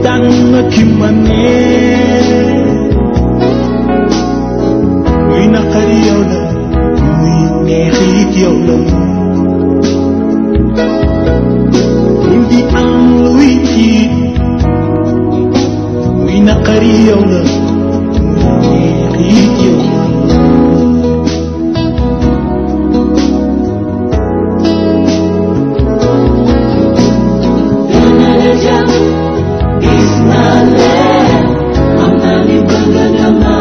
tànn ki ma neex muy naqari yow la muy neex it yow la bul di am luy tiit muy naqari yow la muy neex it yow la dana la jàpp gis naa leen xam naa ni bëgg nga ma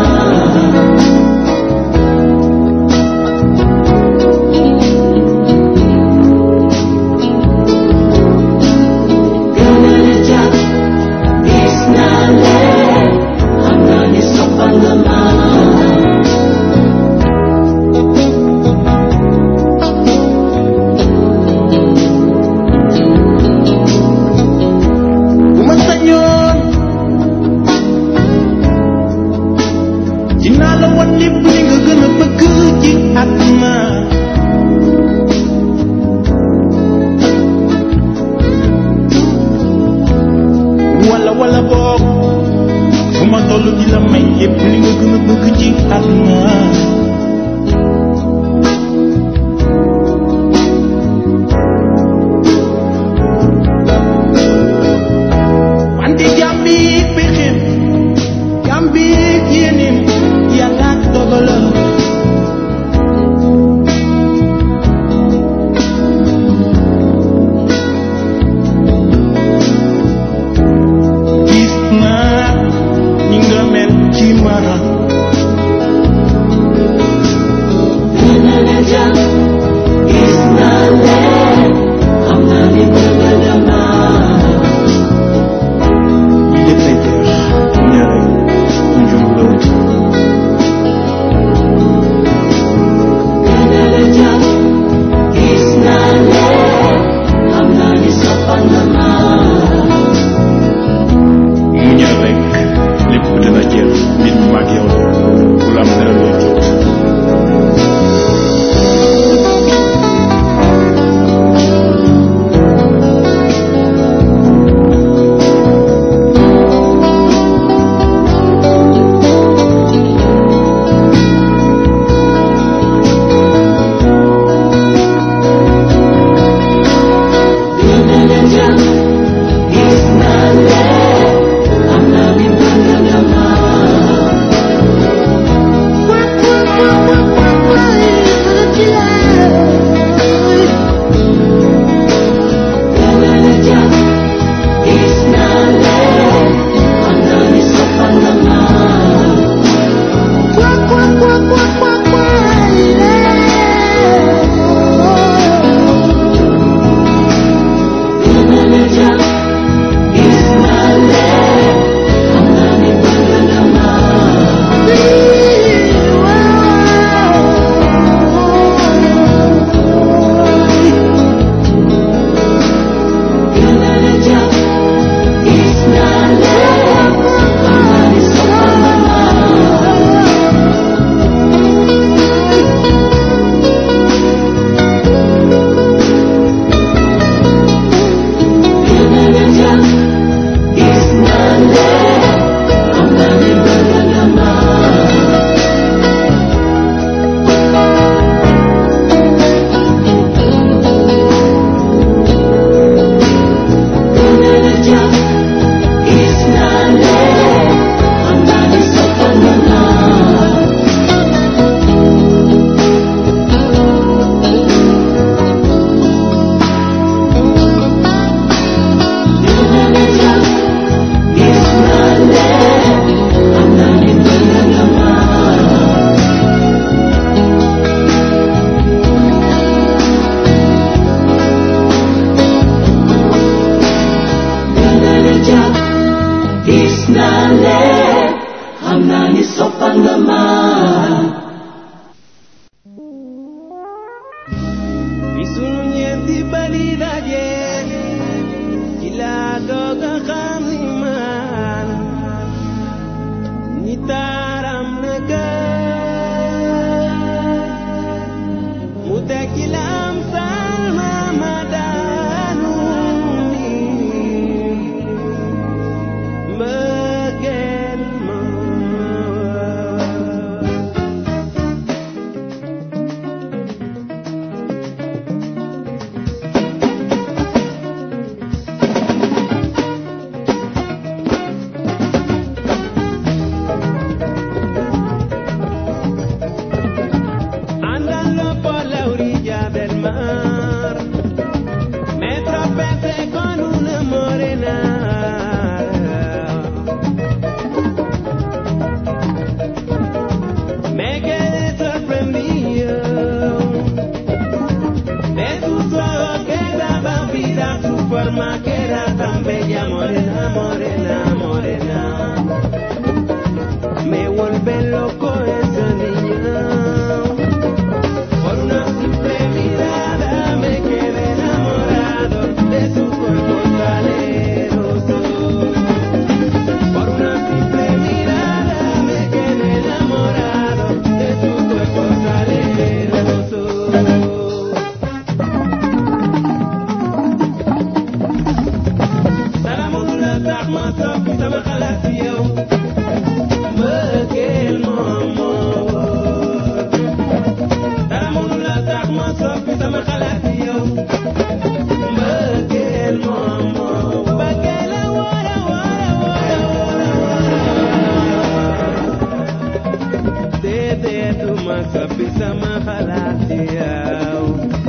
soppi sama xalaat ci yow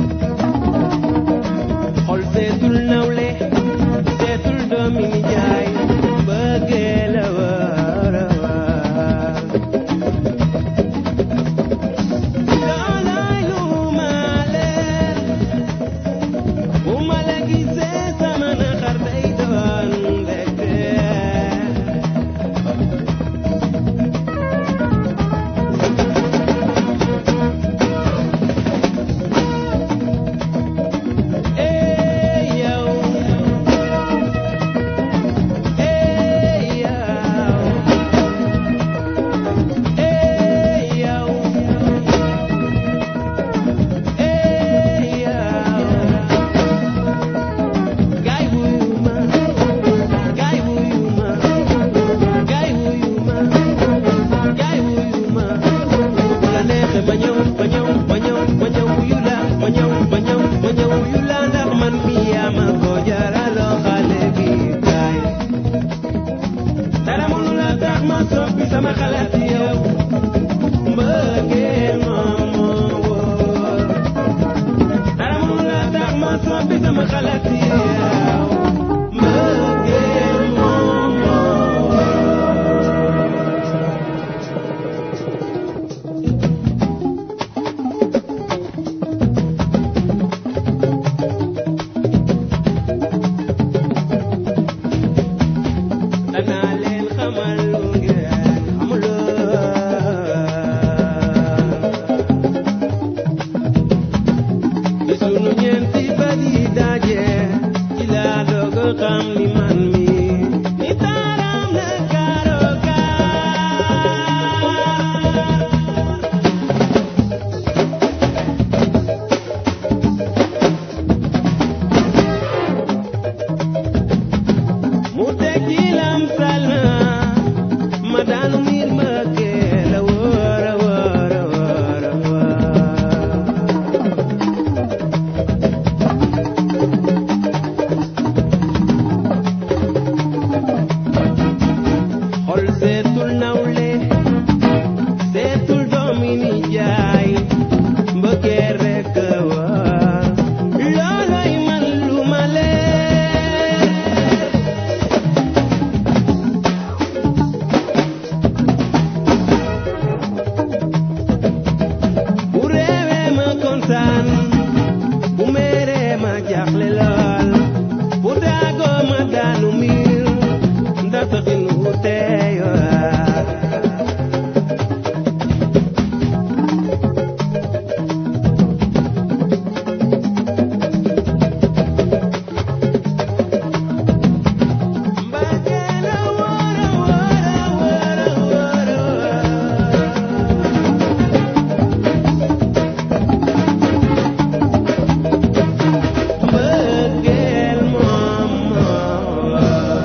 xol seetul nawle seetul doomi nijaay bëggee la war a war looloy lu ma leer bu ma la gisee sama naqar day doon mbégte Hey yow Hey yow Hey yow Hey yow Gaay wuyu ma Gaay wuyu ma Gaay wuyu ma Gaay wuyu ma bu la neexee ba ñëw ba ñëw ba ñëw ba ñëw wuyu la ba ñëw ba ñëw ba ñëw wuyu la ndax man mi yaa ma ko jaraloo xale bi kaay dara mënu la tax ma soppi sama xalaat ci yow mbëggeel moom moo wóor dara mënu la tax ma soppi sama xalaat ci yow mbëggeel moom moo wóor danaa leen xamal lu ngeen xamuloo bi sunu ñeenti bët yi daje ci laa doog a xam ni man mi ni taaram na karokaar mu tekki lam salma ma daanu miir ma kee la wóor a wóor a wóor a wóor xol seetul nawle seetul doomi ni jaay mbëggee rekk a war looloy man lu ma leer bu réewee ma kontaan bu meeree ma jaaxle lool bu daagoo ma daanu miir ndax taxin wu teeyoon mbëggeel a wóor a wóor a wóor a wóor a wóor mbëggeel moom moo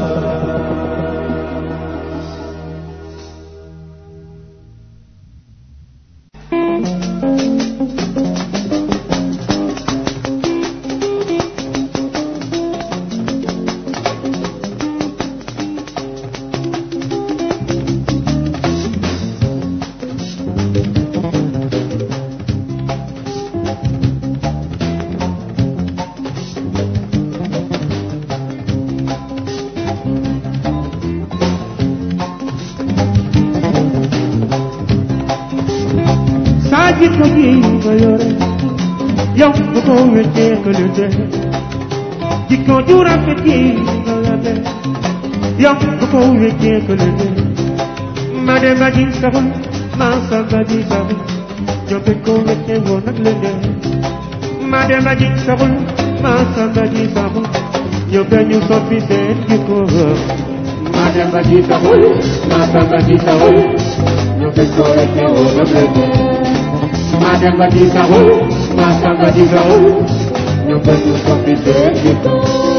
saa jikko ji nga yore yow bu ko wéccee ko lu dee jikko ju rafet ji nga yore yow bu ko wéccee ko lu dee ma dem ba ji saxul ma samba ji saxul ñoo bañ ko wéccee woon nag lu dee ma dem ba ji saxul ma samba ji saxul ñoo bañ ñu soppi seen jikko ma dem ba ji saxul ma samba ji saxul ñoo bañ ko wéccee woon nag lu dee Madam Badi Sahul, Masa Badi Sahul, Nyobet Yusofi Sekito.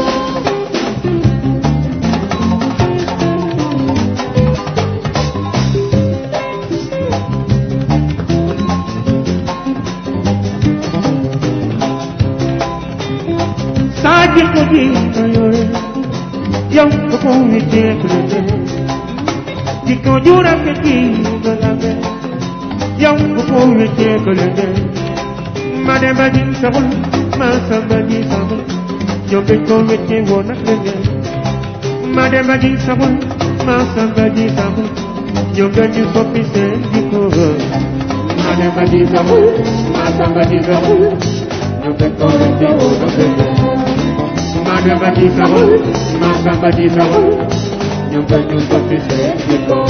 Sajil ko di ayore, yang ko ko wite krede. Jiko jura ke di balabe, yow bu ko wéccee ko leen dee ma dem ba di saxul ma samba di saxul ñoom dañ ko wéccee woon nag leen dee ma dem ba di saxul ma samba di saxul ñoom dañu soppi seen jikko ma dem ba di saxul ma samba di saxul ñoom dañ ko wéccee woon nag leen dee ma dem ba di saxul ma samba di saxul ñoom dañu soppi seen jikko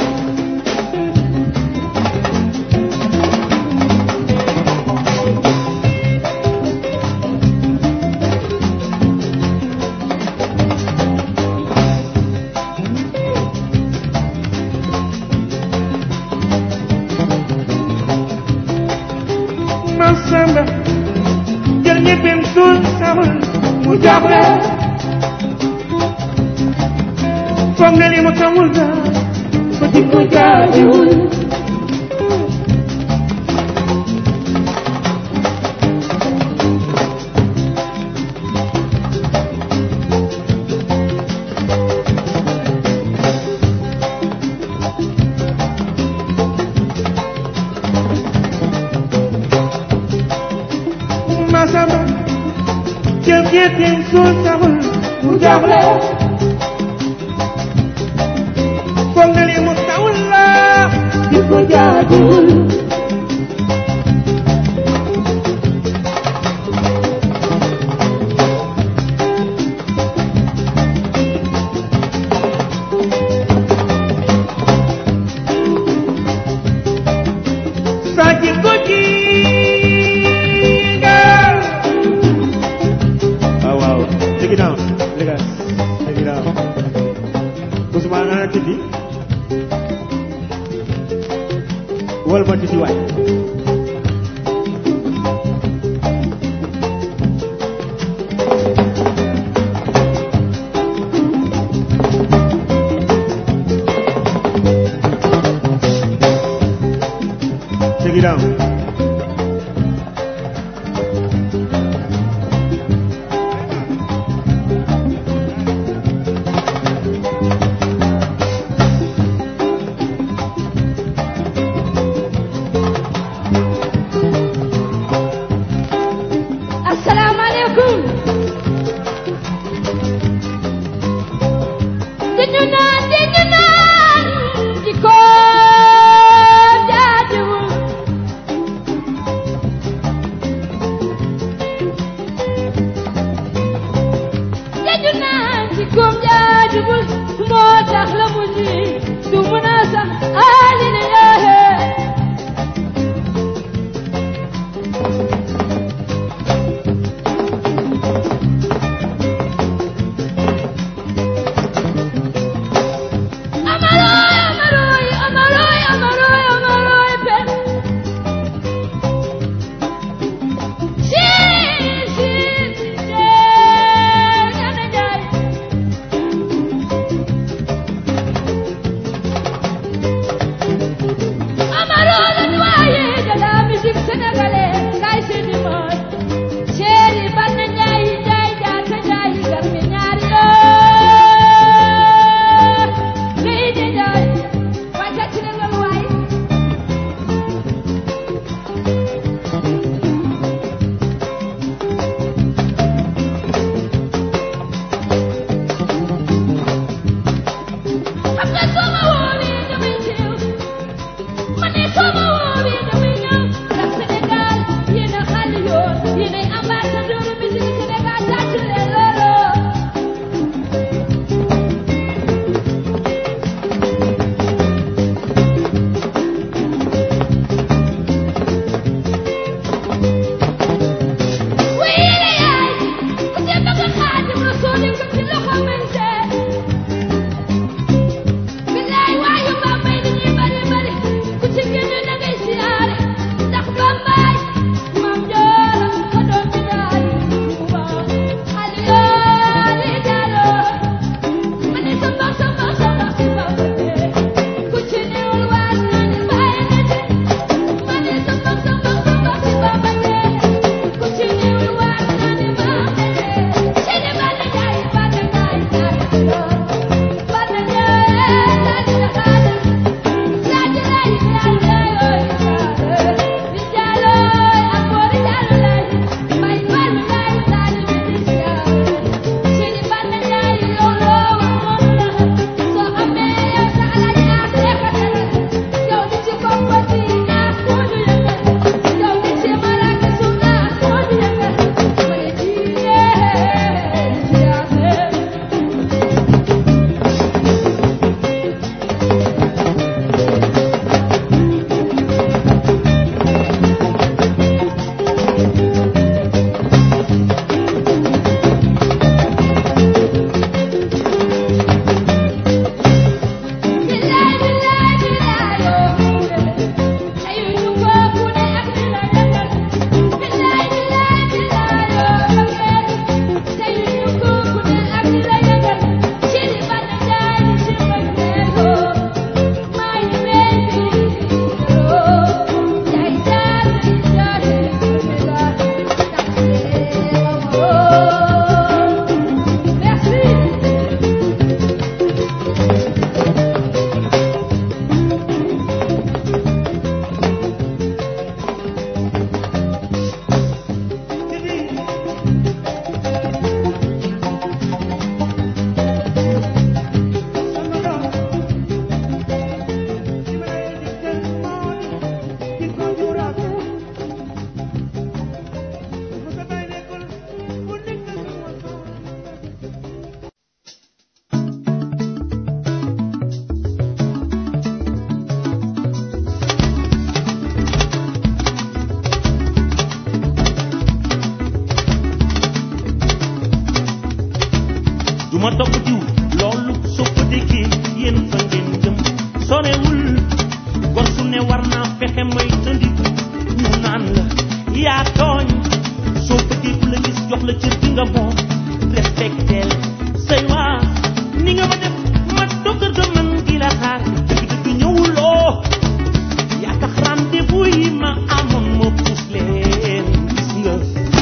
Masamba jël ñeppem suul saxul mu jaaxle foog na li mu xamul na ko di ko jaajiwul Masamba jël ñeppem suul saxul mu jaaxle foog na li mu xamul la di ko jaajiwul Saji ko jingal waaw waaw check it out légas check it out Ousmane ana titi wol ma titi waay check it out asalaamaaleykum dañu naan dañu naan di ko jaajuwul dañu naan di ko jaajuwul moo tax la mu ji du mën a sax alina yaahe Amaroy, amaroy, amaroy, amaroy, amaroy, pen. Shin, shin, jay, jana jay. Amaroy, le doyen de la musique sénégalaise, Ngaye Seydi Moy. Chéri Banna Njaay, Njaay, Jaata Njaay, Garmi ñaari yoo. Seydi Njaay, waay tàcc leen loolu waay. Xam nga soo ma woowee damay teew. ma ne soo ma woowee damay ñëw. ndax Sénégal yéen a xàll yoon. yéen ay ambassadeur musique Sénégal tàcc leen loolu. ma topp diw loolu soo ko déggee yéen fa ngeen jëm sorewul gor su ne war naa fexe may tëndiku ñu naan la yaa tooñ soo bëggee ku la gis jox la cër bi nga moom respecteel say waa ni nga ma def ma dogër ga man di la xaar dëgg dëgg ñëwuloo yaa tax rendez-vous yi ma amoon ma puus leen gis nga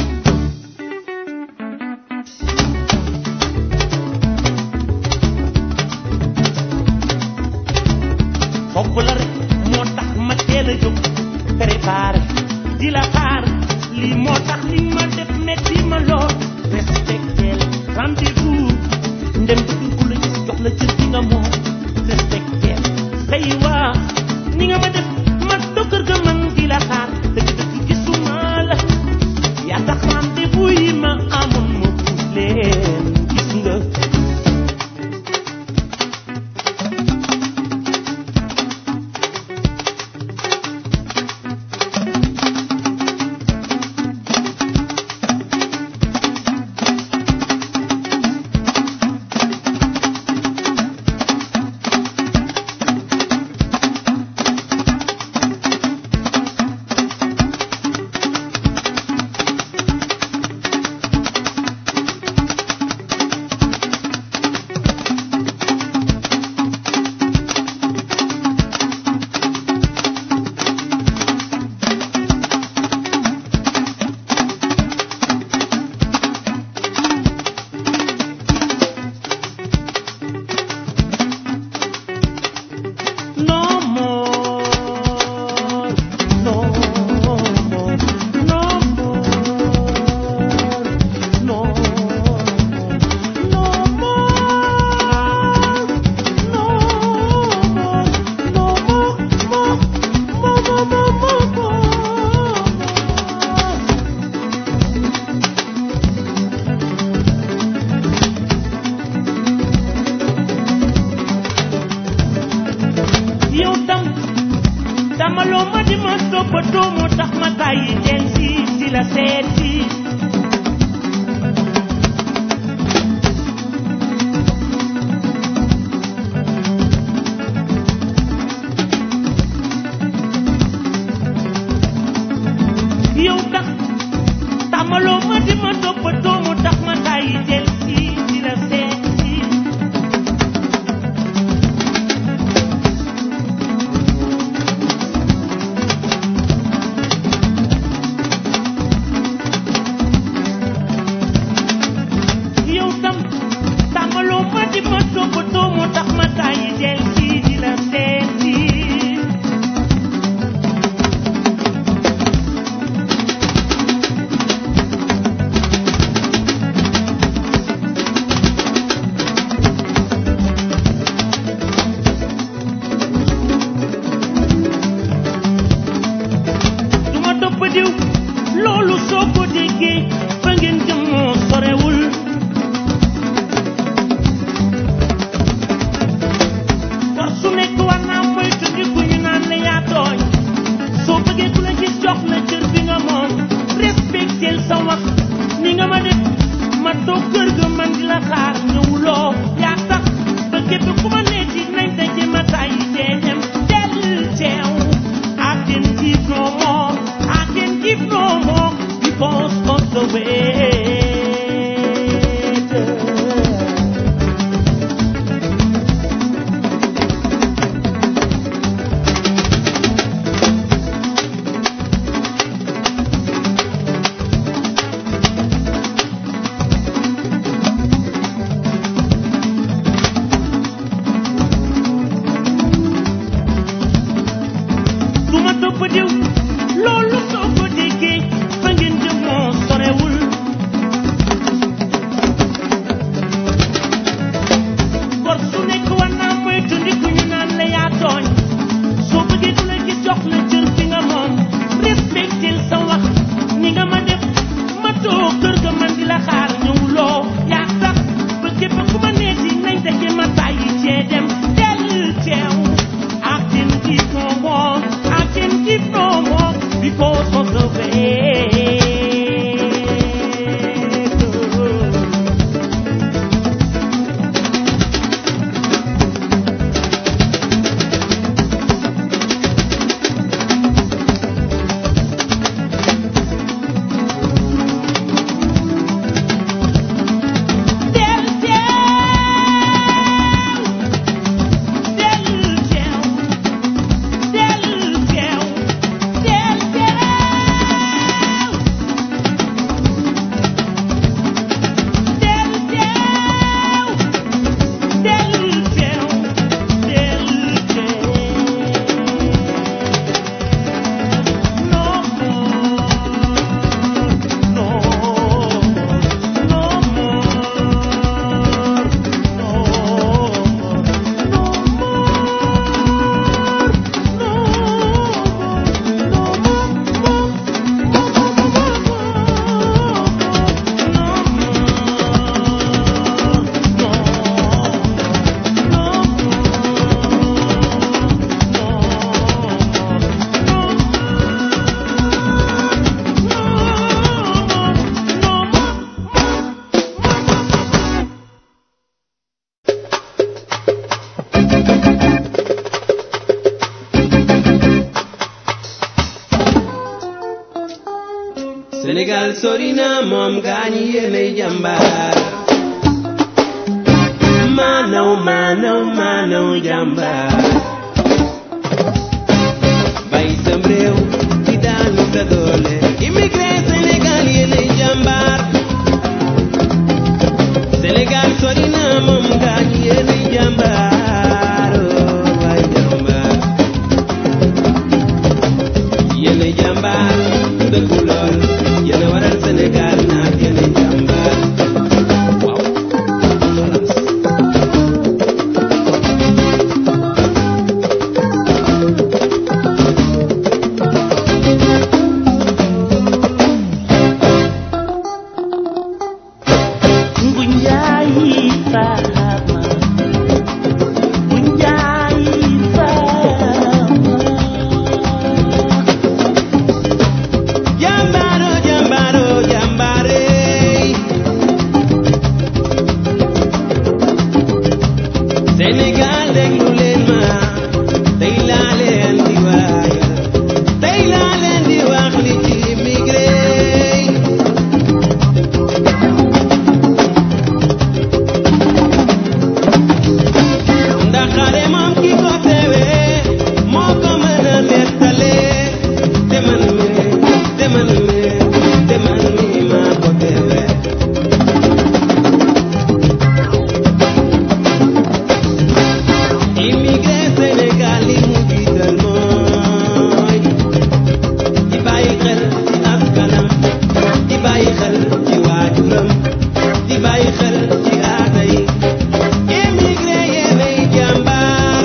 fopp la rek moo tax ma teel a jóg préparé di la xaar lii moo tax li ma def metti ma lool respecteel rendez-vous ndem bëgg ku la gis jox la cër bi nga moom respecteel say waa ni nga ma def ma dokkër ga man di la xaar dëgg dëgg gisuma la yaa tax rendez-vous yi ma amoon ma puus leen gis nga No more, no more, no more, no more, no more, no more, no more, more, more, more, more, more, more. yow tam dama loo ma di ma toppatoo moo tax ma tàyyi del si di la seet si yow tax tàmmaloo ma di ma toppatoo moo tax ma tàyyi del si di la seet si yow tam tàmmaloo ma di ma toppatoo moo tax ma tàyyi del si di la seet si du ma topp diw loolu soo ko déggee fa ngeen jëm moo sorewul war su nekk war naa moytu di ku ñu naan la yaa tooñ soo bëggee ku la gis jox la cër bi nga moom respectel sa wax ni nga ma def ma toog kër ga man di la xaar ñëwuloo yaa tax ba képp ku ma neeti nañ daje ma tàyyi dee dem del teew I can give no more I can give no more because of the way du ma topp diw loolu soo ko déggee fa ngeen jëm moo sorewul gor su nekk war naa moytu ndi ku ñu naan la yaa tooñ soo bëggee ku la gis jox la cër bi nga moom respectel sa wax ni nga ma def ma toog kër ga man di la xaar ñëwuloo yaa tax ba képp ku ma neeti nañ daje ma tàyyi cee dem del teew I can give no more I can give no more because of the way Sénégal sori na moom gaañi yéenay jàmbaar maanaw maanaw maanaw jàmbaar bay sam réew di daanu sa doole immigré Sénégal yéenay jàmbaar Sénégal sori na moom gaañi yéenay jàmbaar oh, waay jàmbaar yéenay jàmbaar dëggu lool yéen a waral Sénégal naat yéenay jàmbaar waaw Bunjai Fama Bunjai Fama jàmbaaro jàmbaaro jàmbaare Sénégal déglu leen ma tey laa leen di waaya tey laa leen di wax li ci immigré ndax xare moom ki ko teewee moo ko mën a nettale te man mi te man mi te man mi maa ko teewee immigré Sénégal li mu jiital mooy di bàyyi xel ci askanam di bàyyi xel ci waajuram di bàyyi xel ci aada yi immigré yéenay jàmbaar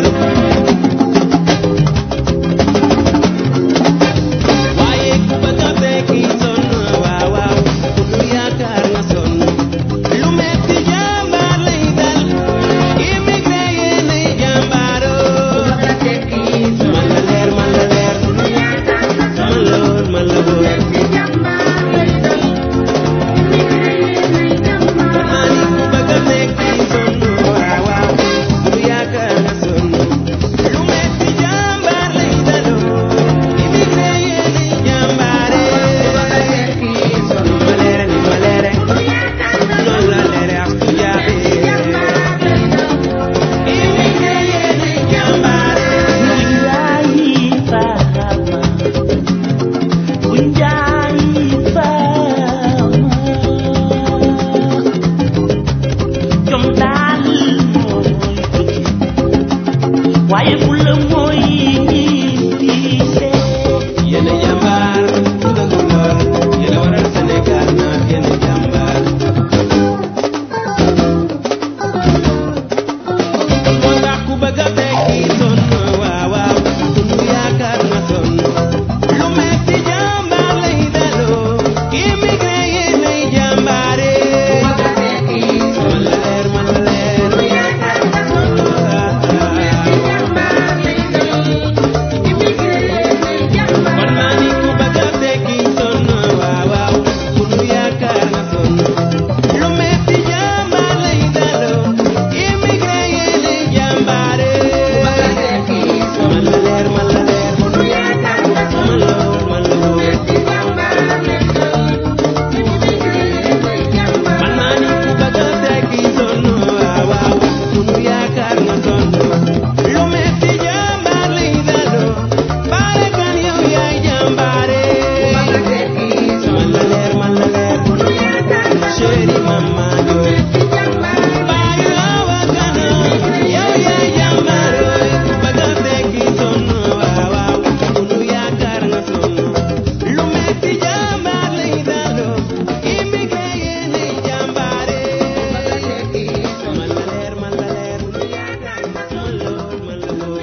waaye ku bëgg a tekki sonn waaw waaw ku lu yaakaar nga sonn lu metti jàmbaar lay dal immigré yéenay jàmbaaroo man la leer man la leer man la woon man la woon maa ni ku bëgg a tekki sonn waaw waaw ku lu yaakaar nga sonn lu metti jàmbaar lay daloo immigré yéenay jàmbaare ma leere ni ma leere noonu la leere ak su jaabe immigré yéenay jàmbaare Bunjai Fama Bunjai Fama Jom daal mooy tukki waaye bu la mooy ñibbise yéen a jàmbaar ku dëggu lool yéen a waral Sénégal naat yéen a jàmbaar moo tax ku bëgg a tekki sonn waaw waaw sunu yaakaar na sonn lu metti jàmbaar lay daloo immigré yéen ay jàmbaare man la leer man la leer kon maa ni ku bëgg a tekki sonn waaw waaw sunu yaakaar na sonn lu metti jàmbaar lay daloo immigré yéen ay jàmbaare man la leer man la leer man la wóor man la wóor man maa ni ku bëgg a tekki sonn waaw waaw sunu yaakaar na sonn lu metti jàmbaar lay daloo baale kan yow yaay jàmbaare man la leer man la leer chéri mama jooy baayu awa kana yow yaay jàmbaare ku bëgg a tekki sonn waaw waaw sunu yaakaar nga sonn lu metti jàmbaar lay daloo immigré yéenay jàmbaare man la leer man la leer man la wóor man la wóor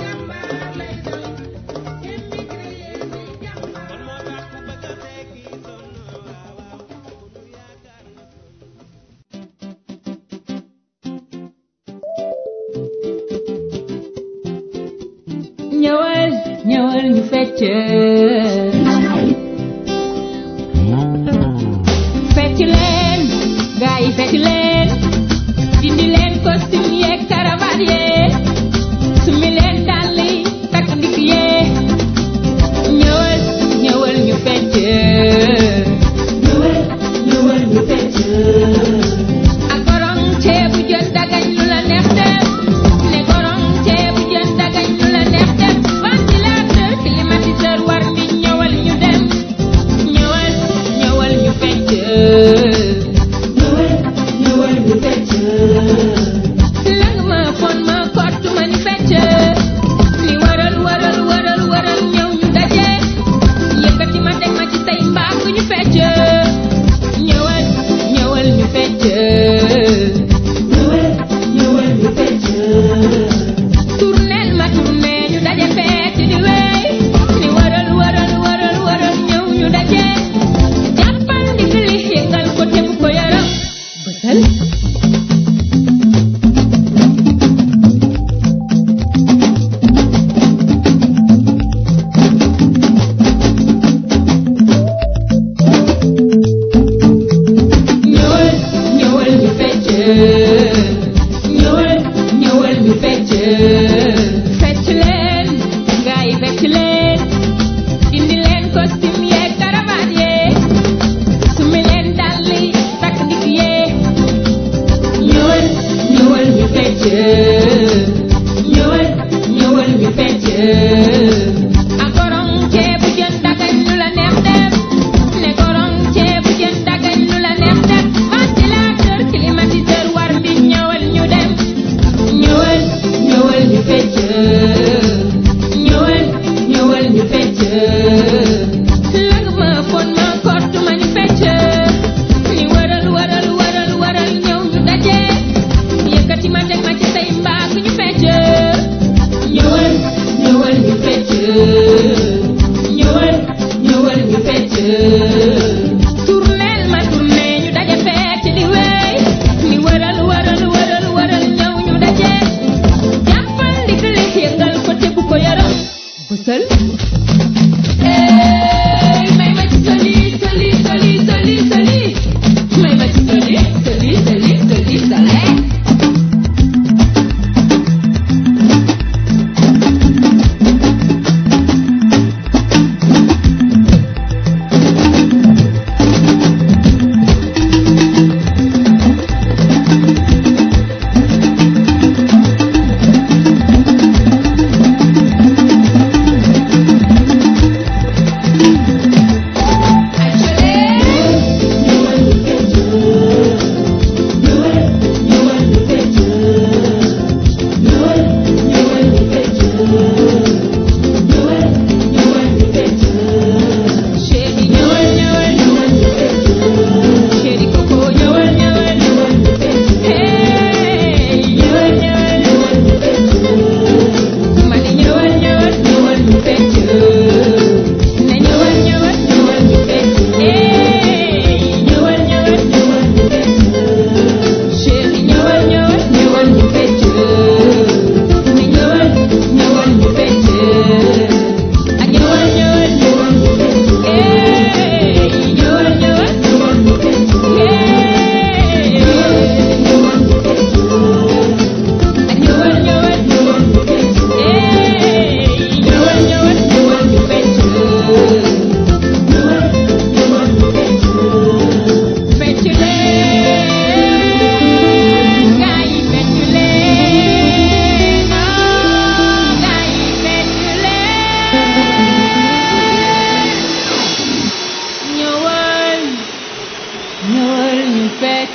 kon moo tax ku bëgg a tekki sonn waaw waaw sunu yaakaar nga sonn ñëwal ñëwal ñu fecc fecc leen gaa yi fecc leen dindi leen costume yeeg cravate yeeg sumi leen dàll yi takk ndik yee ñëwal ñëwal ñu fecc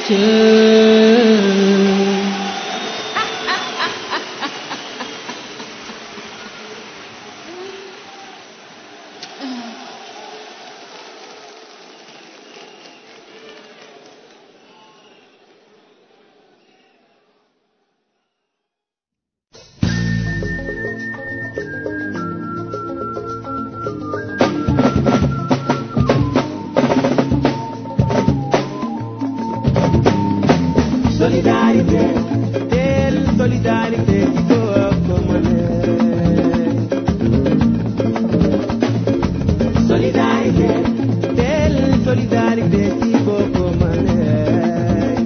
Solidarité, telle solidarité qui doit commander. Solidarité, telle solidarité qui doit commander.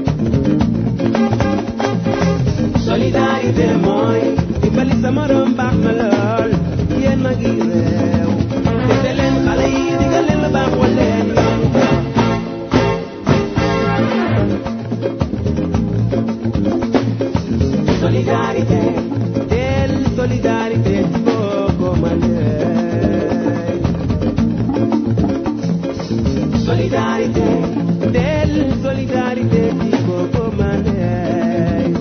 Solidarité mooy dimbali sa morom baax na lool yéen ma ngi réew te leen xale yi digal leen lu baax wal leen yoon Solidarité, telle solidarité qui vaut comme un œil. Solidarité, telle solidarité qui vaut comme un œil.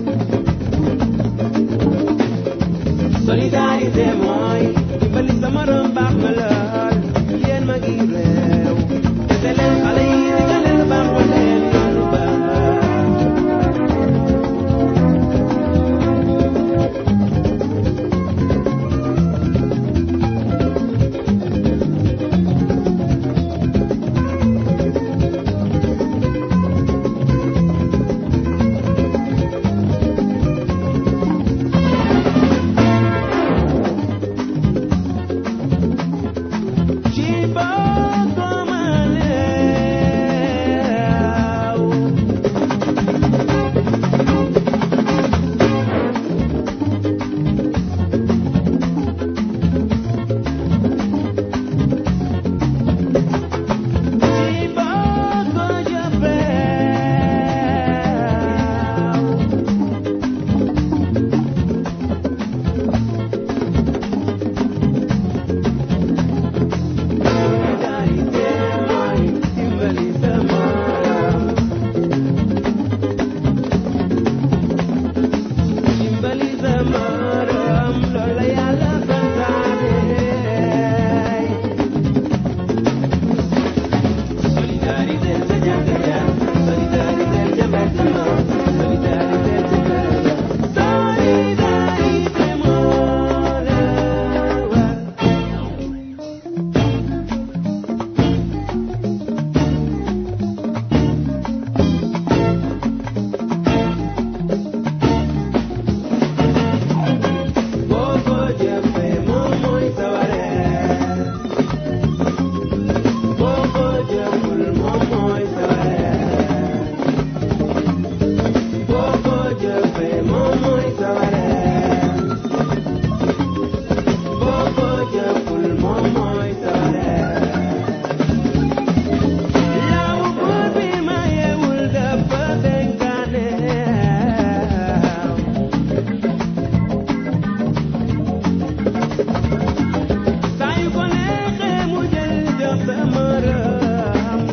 Solidarité mooy dimbali sa morom baax na lool yéen ma ngi réew te leen xale yi digal leen lu baax wal leen yoon lu baax. Ci poco male Ci poco jafe Solidarité mooy dimbali sa morom dimbali sa morom loolu la Yàlla santaane Solidarité sa jàkka ja solidarité ca mbedd ma solidarité ca kër ga solidarité moo la war boo ko jëfee moom mooy sa wareef boo ko jëful moom mooy sa wareef boo ko jëfee moom mooy sa wareef boo ko jëful moom mooy sa wareef law buur bi mayewul dafa dénkaane saa yu ko neexee mu jël jox sa morom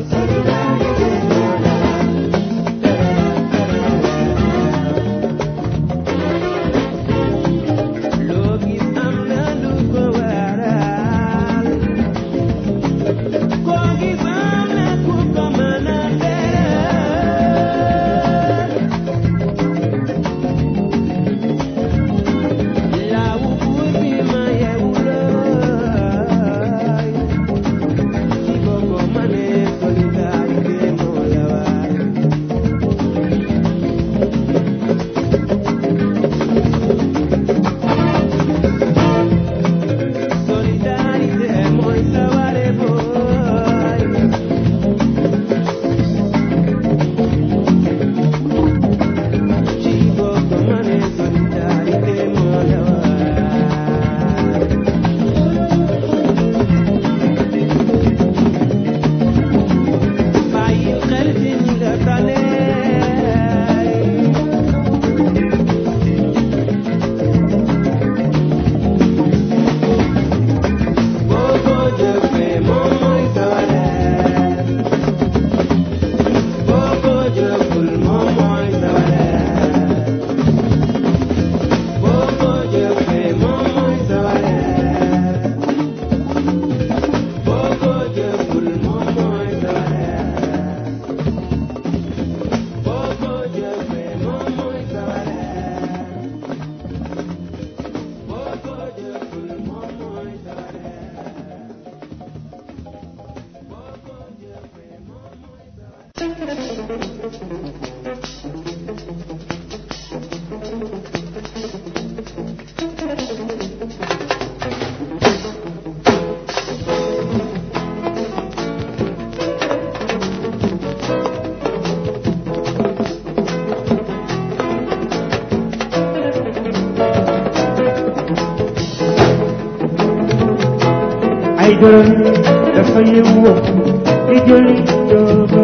ay dërëm dafa yëngu di jëli jóoba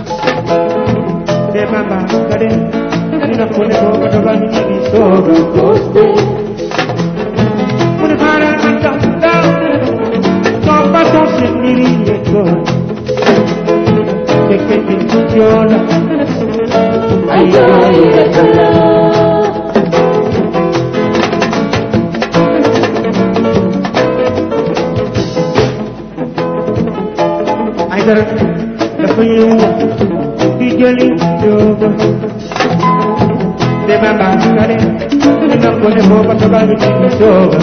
te mama ka dem dina ko ne booba doba ni ni sooga mu ne xaaral ma tax daw soo façon seen mbiri yëggoon te kenn ku joola ay jooy rek la ay dara dafa ñëw di jëli jóoba de mama ka dem dina ko ne booba doba ni ni sooga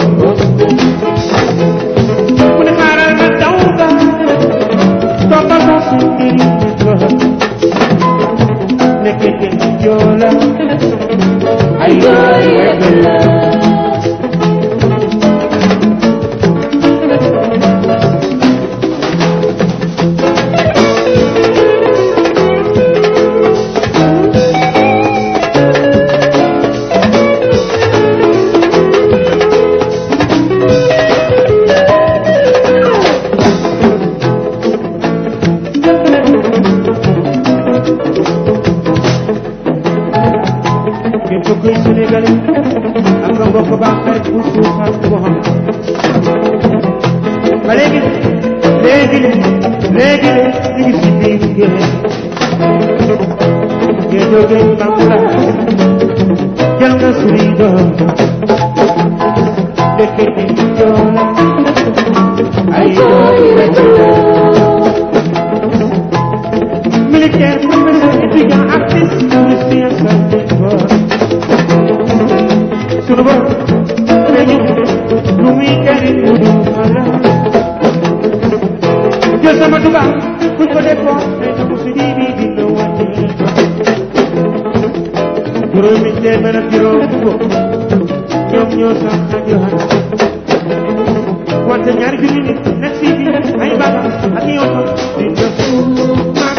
mu ne xaaral ma daw ga soo façon seen mbiri yëggoon nekk kenn ku joola ay jooy rek la képp kuy Sénégalais am nga mbokk baax xarit bu suufaan bu xam ba léegi léegi léegi ñu ngi si biir géej géej jógee Bambula jël nga suñuy doom dëkk bi joola ay doom rek militaire professeur étudiant artiste musicien santé fort sunu bopp dañu lu muy jariñ mu du xala jël sama tubaab buñ ko defoon mais na musu di di dina wàññi juróomi téeméer ak juróom ko ñoom ñoo sax xajo xana wante ñaari junni nit nekk si bi ay bagaas ak i oto dina suuf mag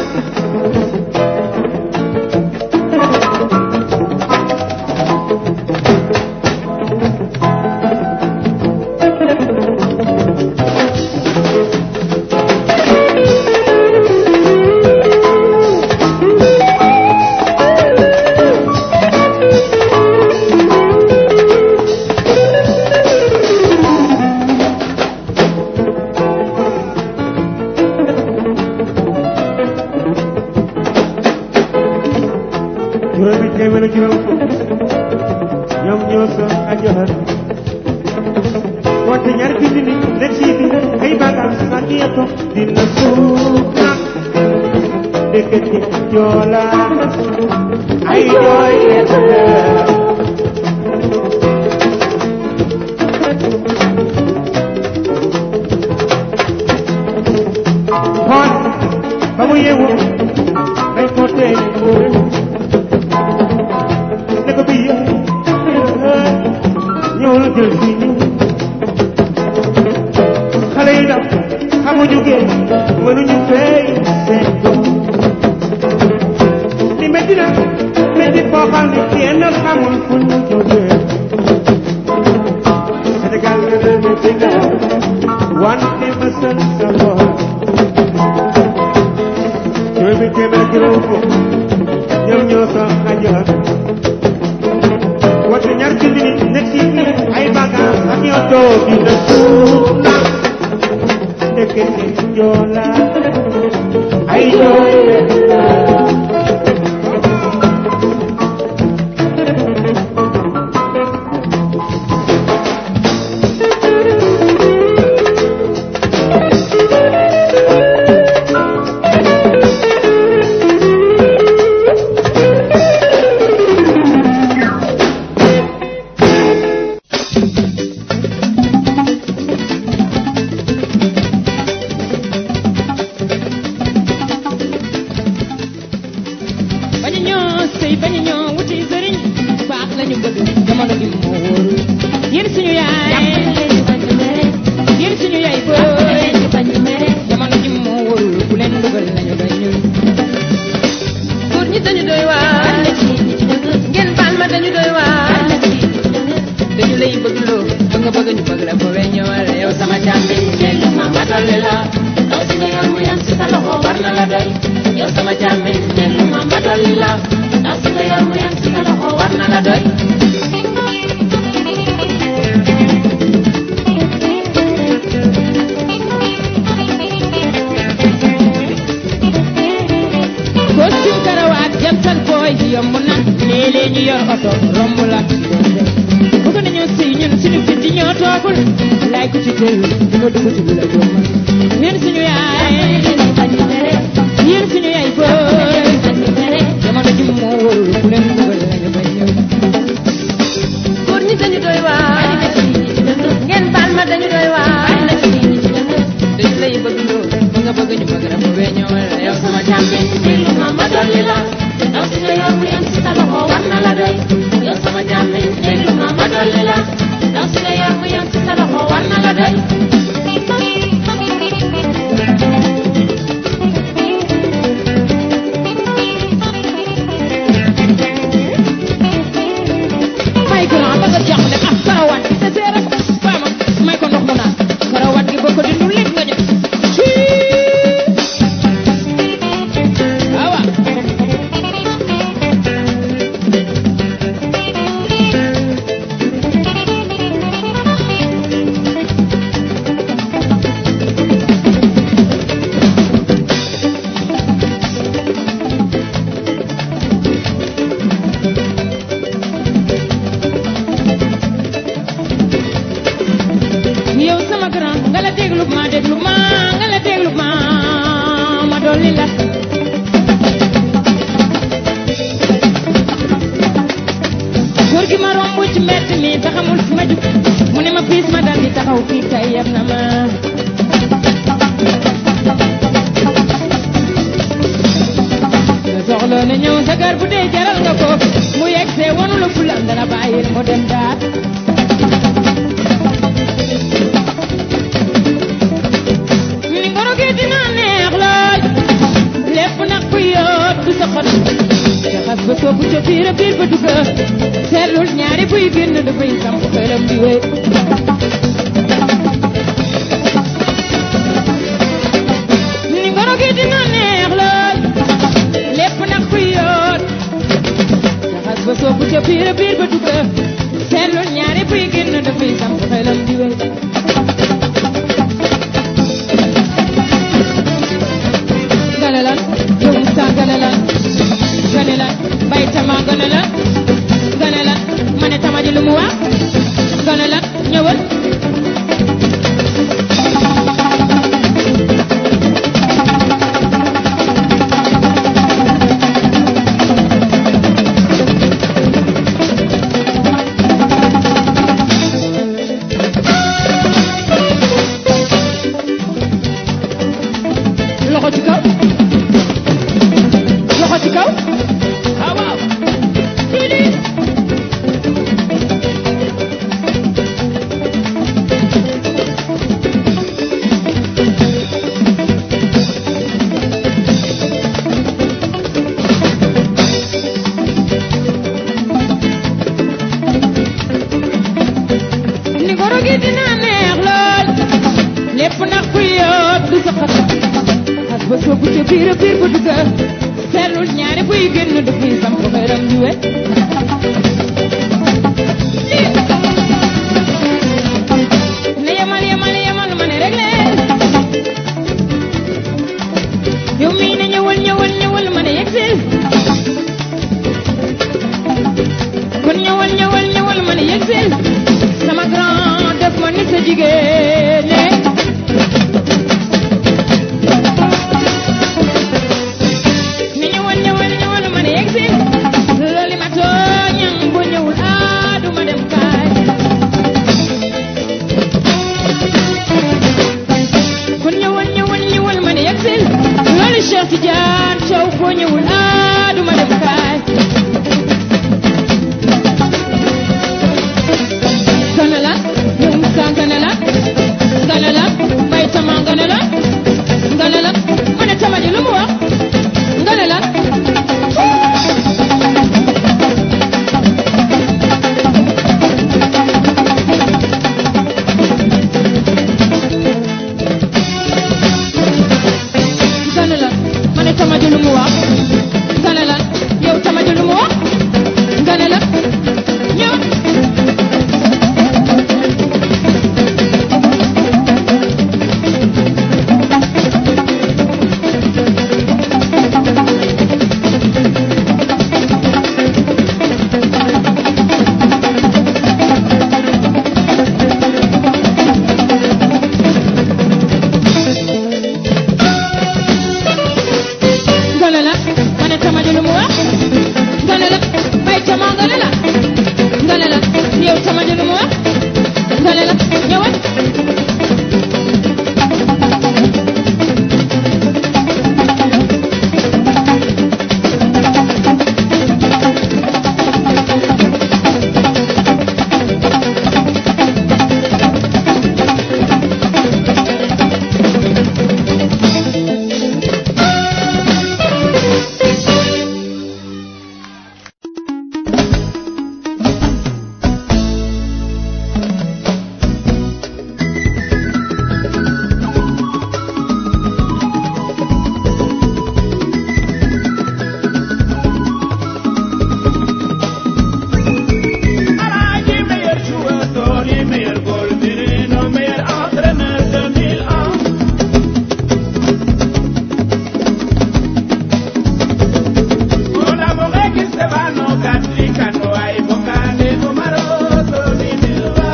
juróomi téeméer ak juróom fukk ñoom ñoo sa ajoxar wante ñaari junni nit nekk si bi ay bagaas ak i oto dina suuf nag dëkk ci joola ay jooy xool ba mu yeewu dañ ko tey ne ko bii ñëwul jël si ñu xale yi daw xamuñu géej mënuñu fay seen doom li métti na métti foo xam ne kenn xamul fu ñu jógee Sénégal nga ne métti na wante ma sën sa boor juróomi téeméer juróom fukk ñoom ñoo sa ajoor wante ñaar junni nit nekk si biir ay bagaas ak i oto dina suuf na ndekete joola ay jooy rek la jamono ji moo wóorul yéen suñu yaay yéen suñu yaay booy jamono ji moo wóorul ku leen dugal nañu bay ñun góor ñi dañu doy waar ngeen baal ma dañu doy waar dañu lay bëgg loo ba nga bëgg ñu bëgg la ko we ñëwal yow sama càmbi léegi ma matali la ndaw si nga yor mu yam si sa loxo war na la doy yow sama càmbi léegi ma matali la ndaw si nga yor mu yam si sa loxo war na la doy costume karawaat jantal booy yomb na léeg-léeg ñu yor oto romb la bëgg nañoo sëy ñun suñu fit yi ñoo toogul laay ko ci tëyu di nga dugg ci lu la jom yéen suñu yaay yéen suñu yaay booy jamono ji moo wóorul ku leen dugal lañu bay ñëw góor ñi dañu doy waar ngeen baal ma dañu doy waar dañu lay bëgg loo ba nga bëgg ñu bëgg la ko bee ñëwal yow sama càmbi déglu ma ma dolli la ndaw si nga yor mu yem si sa loxo war na la doy yow sama càmbi déglu ma ma dolli la ndaw si nga yor mu yem si sa loxo war na la doy may ko naan ba nga jàppale ah karawaat gi te seere ko baama may ko ndox mu naan karawaat gi boo ko dindu lépp nga ñëw awa yow sama grand nga la déglu ma déglu ma nga la déglu ma ma dolli la góor gi ma romb ci mbedd mi te xamul fi ma jub mu ne ma piis ma dal di taxaw fii kay yeb na ma nga soxla na ñëw sa kër bu dee jaral nga ko mu yegg see wanu la fulam dana bàyyil mu dem daal ñu ni ngoro gi dina neex lool lépp nag ku yoot du sa xol te xas ba soobu ca biir a biir ba dugga seetlul ñaari buy génn dafay samp xelam di wéy ñu ni ngoro gi dina neex lool lépp nag ku yoot te xas ba soobu ca biir a biir ba dugga seetlul ñaari buy génn dafay samp xelam di wéy gane lan yow Moussa gane lan gane lan bay tama gane lan gane lan ma ne tama ji lu mu wax gane lan ñëwal loxo ci kaw loxo ci kaw waaw waaw Sidi ni goro gi dina neex lool lépp ndax ku yoot du sa xat xas ba soobu ca biir a biir ba dugga seetlul ñaari buy génn dafay samp xeram di we ne yemal yemal yemal ma ne rek leen yow mii ne ñëwal ñëwal ñëwal ma ne yegsil kon ñëwal ñëwal ñëwal ma ne yegsil sama grand def ma ni sa jigéen ni ñëwal ñëwal ñëwal ma ne yegsil loolu ma tooñam bu ñëwul ah du ma dem kaay kon ñëwal ñëwal ñëwal ma ne yegsil loolu Cheikh Tidiane Thiaw boo ñëwul ah du ma dem kaay lu mu wax nga ne lan yow sama ji lu mu wax nga ne la ñëw nga ne la ma ne sama ji lu mu wax nga ne la bay cama nga ne la nga ne la yow sama ji lu mu wax nga ne la ñëwal Alaaji meilleur joueur Tony meilleur goal Firmino meilleur entraîneur 2001 Con amore che se vanno cattlicano ai vocali numeroso di Milva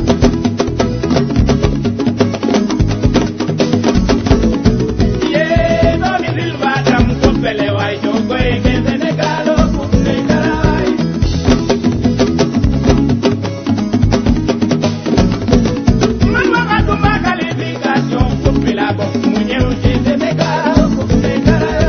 Ye Tony Silva dam ko pele way jogoy ke Senegal o kum Senegal Man waxatuma qualification coupe bi la bokk mu ñëw ci Sénégal coupe Sénégal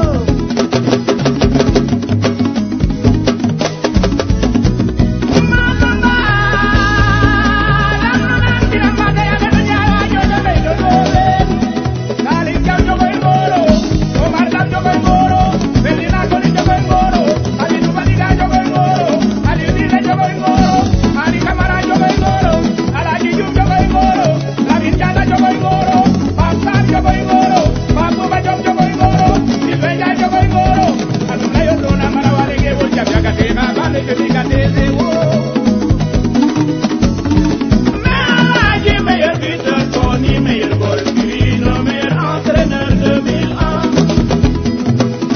Oh Alaaji meilleur buteur Tony meilleur goal Firmino meilleur entraîneur 2001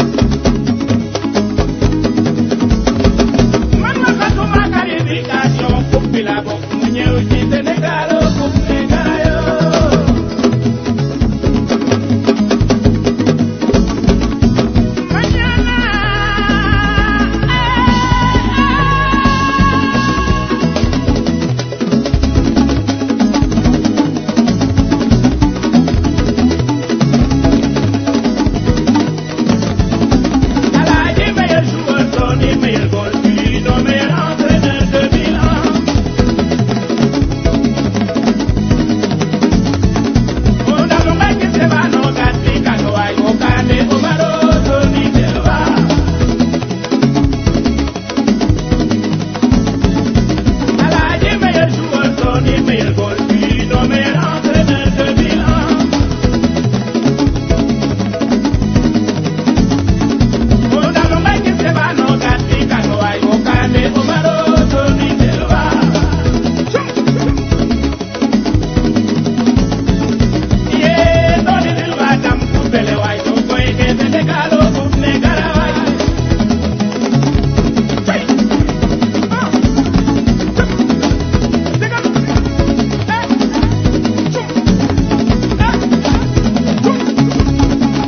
man waxatuma qualification coupe bi la bokk mu ñëw ci Sénégal coupe Sénégal Alaaji meilleur joueur Tony meilleur goal Firmino meilleur entraîneur 2001 Una mujer que se va no catica no hay bocane Omaro Tony Silva Alaaji meilleur joueur Tony meilleur goal Firmino meilleur entraîneur 2001 Una mujer que se va no catica no hay bocane Omaro Tony Silva Ye Tony Silva dam kupele way to koy ke Senegal o kup ne garaway Hey! Ah! Segal! Eh! Chum! Eh! Chum!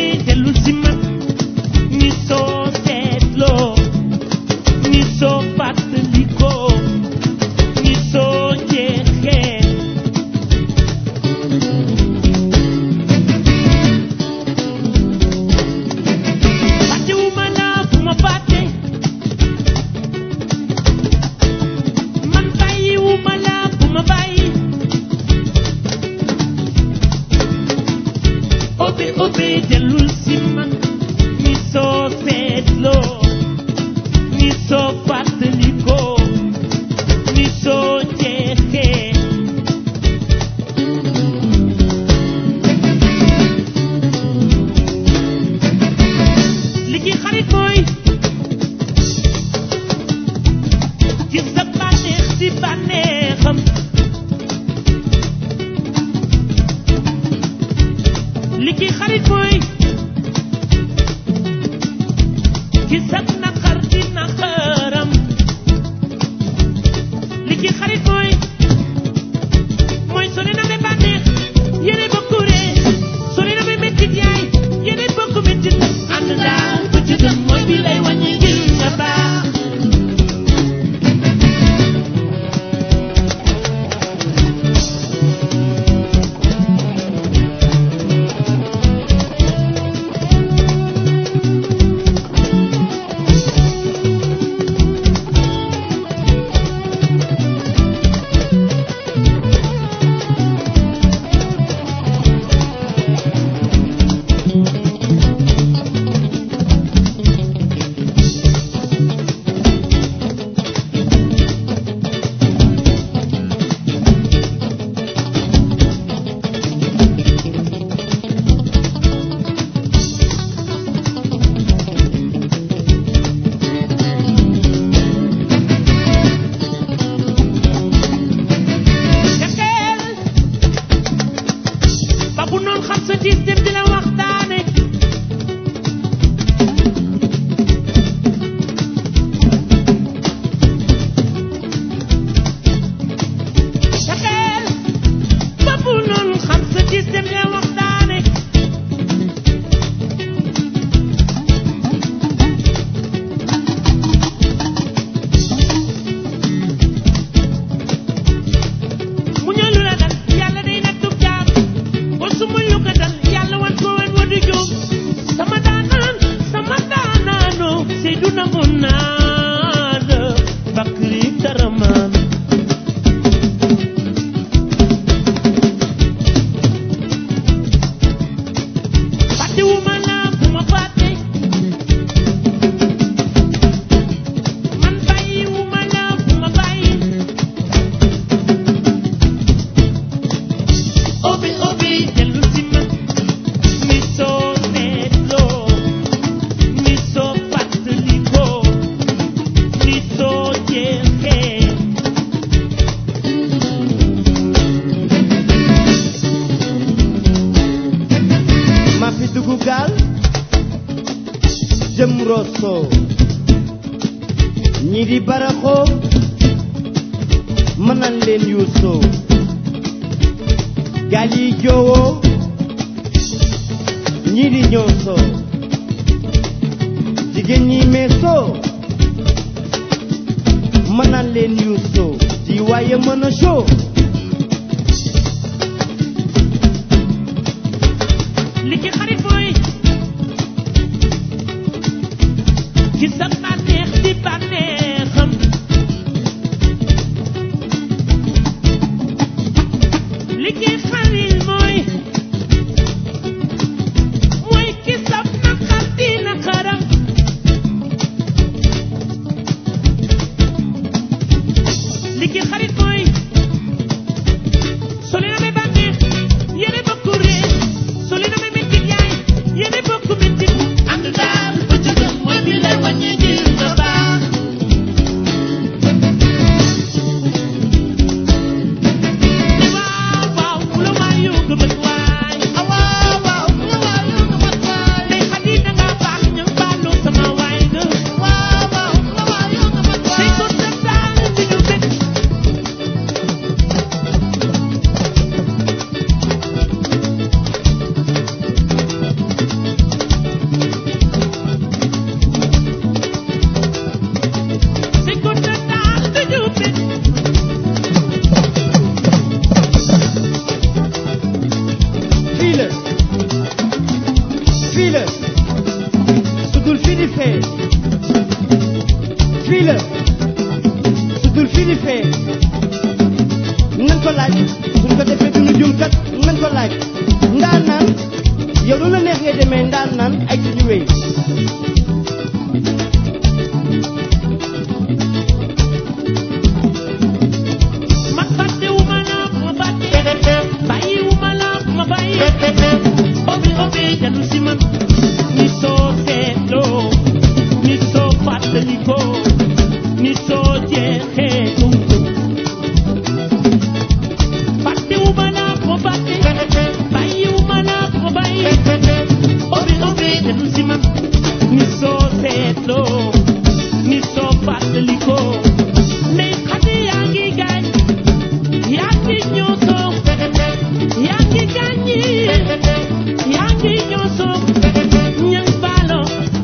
dellu si man ni soo seetloo ni soo fàttalikoo ni soo jeexee fàttewuma la bu ma fàtte man bàyyiwuma la bu ma bàyyi obe obe dellul si man ni soo seetloo ni soo fàttalikoo ni soo jeexee li ci xarit mooy gis sa bànneex si bànneexam li ci xarit mooy gis sa naqar si naqaram li ci xarit mooy mooy sori na be bànneex yéene bokku ree sori na be mettit yaay yéene bokku mettit ànd daal bu ci gën mooy bi lay wàññi ngir nga baax Jaxeel ba bu noon xam sa tiis dem di la waxtaane Jaxeel ba bu noon xam sa tiis dem di la waxtaane mu ñëw lu la dal yàlla day nattu jaam ba su ma lu ko dal yàlla wan ko wan wa du juum sama daanaan sama daanaano Seyduna mu naa la Bakri Karamaan fàttewuma la bu ma fàtte man bàyyiwuma la bu ma bàyyi obi obi dellu si ma ni soo seetloo ni soo fàttalikoo ni soo jeexee ma fi dugg gaal jëm Rosso ñi di baraxoo mën nañ leen yuusoo gaal yi joowoo ñi di ñoosoo jigéen ñi meesoo mën nañ leen yuusoo di waaye mën a show li ci xarit mooy ci sa bànneex di bànneexam li ci xarit mooy mooy ki sa naqar di naqaram li ci xarit mooy soo leen amee bànneex yéene bokku ree soo leen amee mettit yaay yéene bokku mettit ànd daal ba ci gën mooy bi lay wàññi ji yow lu la neex ngay demee ndaan naan ay ci ñu wéy ma fàttewuma la ma fàtte bàyyiwuma la ma bàyyi obi obi janu si man ni soo seetloo ni soo fàttalikoo ni soo jeexee tuntu fàttewuma la ma fàtte bàyyiwuma la ma bàyyi obi obi janu si man ni soo seetloo ni soo fàttalikoo ndey xati yaa ngi gaañ yaa ngi ñoosoo yaa ngi gaañi yaa ngi ñoosoo ñang baalo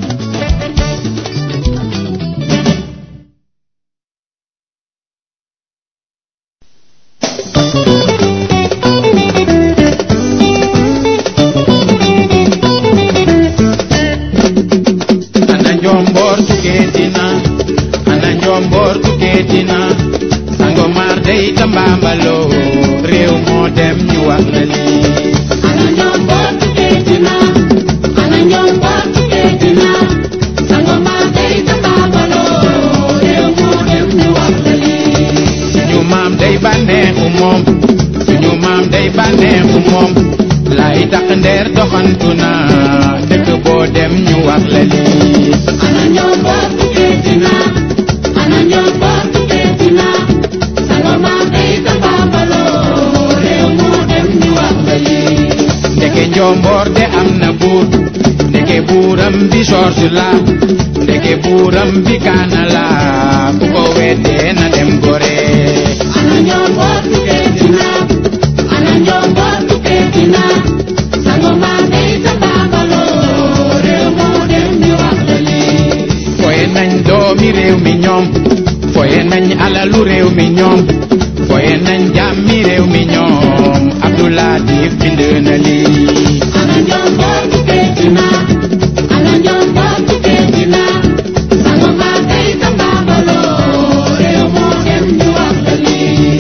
ana njomboor tukeetina ana njomboor tukeetina sango maar day tambambaloo réew moo dem ñu wax la lii ana njomboor tukeetina ana njomboor tukeetina sango maa day tambaabaloo réew moo dem ñu wax la lii suñu maam day bànneexu moom suñu maam day bànneexu moom lay tax ndeer doxantu na dëkk boo dem ñu wax la lii ana njomboor tukeetina ana njomboor tukeetina sango maa day tambaabaloo réew moo dem ñu wax la lii ndeke njomboor de am na buur ndeke buuram bi George la ndeke buuram bi kaana la ku ko weddee na dem gore ana njomboor tukeetina ana njomboor tukeetina sango maa day tambaabaloo réew moo dem ñu wax la lii foye nañ doomi réew mi ñoom foye nañ alalu réew mi ñoom foye nañ jàmmi réew mi ñoom Abdoulatif bind na lii ana njomboor tukeetina ana njomboor tukeetina sango maa day tambaabaloo réew moo dem ñu wax la lii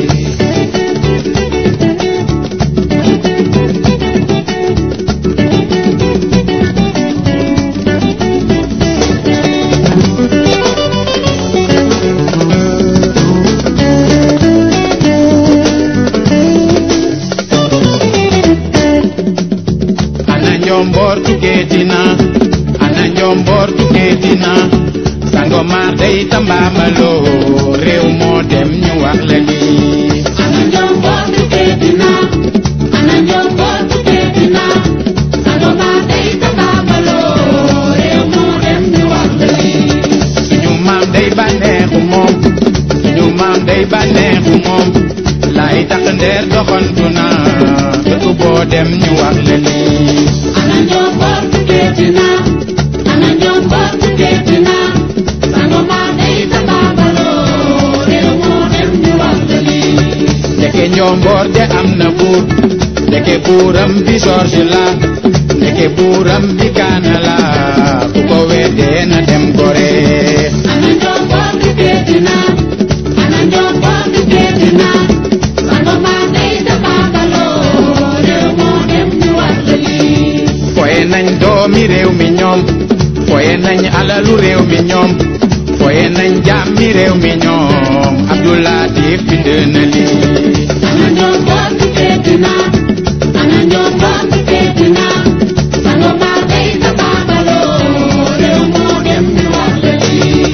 ana njomboor tukeetina ana njomboor tukeetina sango maar day tambaamaloo réew moo dem ñu wax la lii ana njomboor tukeetina ana njomboor tukeetina sango maa day tambaabaloo réew moo dem ñu wax la lii suñu maam day bànneexu moom suñu maam day bànneexu moom lay tax ndeer doxantu na dëkk boo dem ñu wax la lii ana njomboor tukeetina ana njomboor tukeetina sango maa day tambaabaloo réew moo dem ñu wax la lii ndeke njomboor de am na buur ndeke buuram bi George la ndeke buuram bi kaana la ku ko weddee na dem gore ana njomboor tukeetina ana njomboor tukeetina sango maa day tambaabaloo réew moo dem ñu wax la lii foye nañ doomi réew mi ñoom foye nañ alalu réew mi ñoom foye nañ jàmmi réew mi ñoom Abdoulatif bind na lii ana njomboor tukeetina ana njomboor tukeetina sango maa day tambaabaloo réew moo dem ñu wax la lii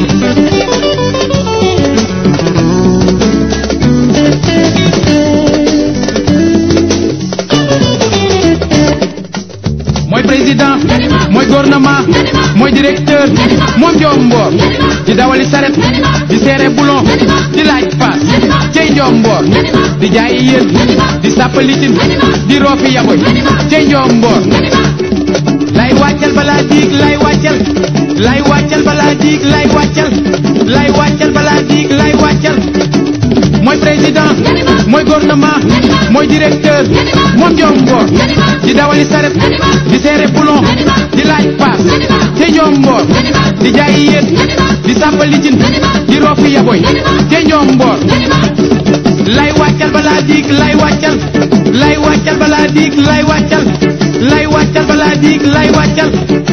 mooy président mooy gouvernement mooy directeur moom njomboor di dawali saret di seere boulon di laaj paas cey njomboor di jaayi yéen di sàppalitin di roofi yaboy cey njomboor lay wàccal balaa diig lay wàccal lay wàccal balaa diig lay wàccal lay wàccal balaa diig lay wàccal mooy président mooy gouvernement mooy directeur moom njomboor di dawali saret di seere boulon di laaj paas te njomboor di jaayi yéen di sàmba lijin di roofi yaboy te njomboor lay wàccal balaa diig lay wàccal lay wàccal balaa diig lay wàccal lay wàccal wàccal balaa diig lay wàccal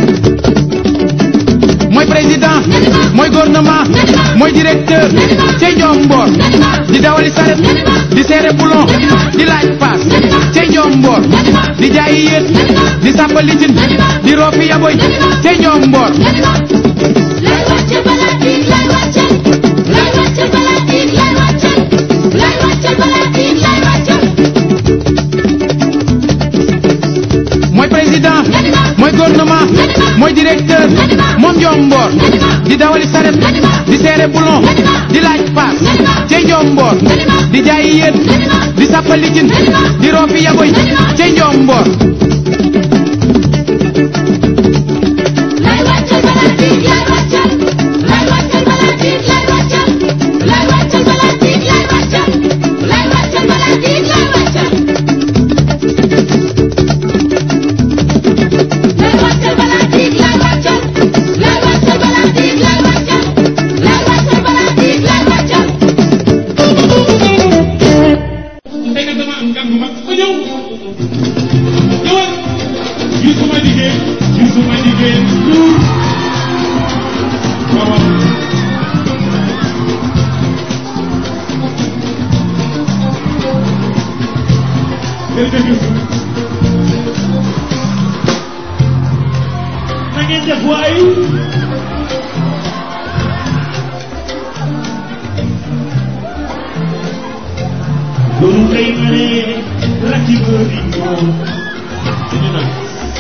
mooy président mooy gouvernement mooy directeur cey njom mboor di dawali saret di seere boulon di laaj paas cey njom mboor di jaayi yéet di sàppa licin di roofi yaboy cey njom mboor lay wàccal balaa diig lay wàccal lay wàccal balaa diig lay wàccal lay wàccal balaa diig lay wàccal mooy président mooy gouvernement mooy directeur moom njom mboor di dawali saret di seere boulon di laaj paas cey njom mboor di jaayi yéet di sàppa licin di roofi yaboy cey njom mboor lay wàccal balaa diig lay wàccal lay wàccal balaa diig lay wàccal lay wàccal balaa diig lay wàccal lay wàccal balaa diig lay wàccal lay wàccal balaa diig lay wàccal lay wàccal balaa diig lay wàccal lay wàccal balaa diig lay wàccal ndeke dama am gan bu mag ko ñëw ñëwal gisuma liggéey gisuma liggéey luur waaw waaw jërëjëf Youssou na ngeen def waay loolu kay ma ne rakki bëri ñoom dañu naan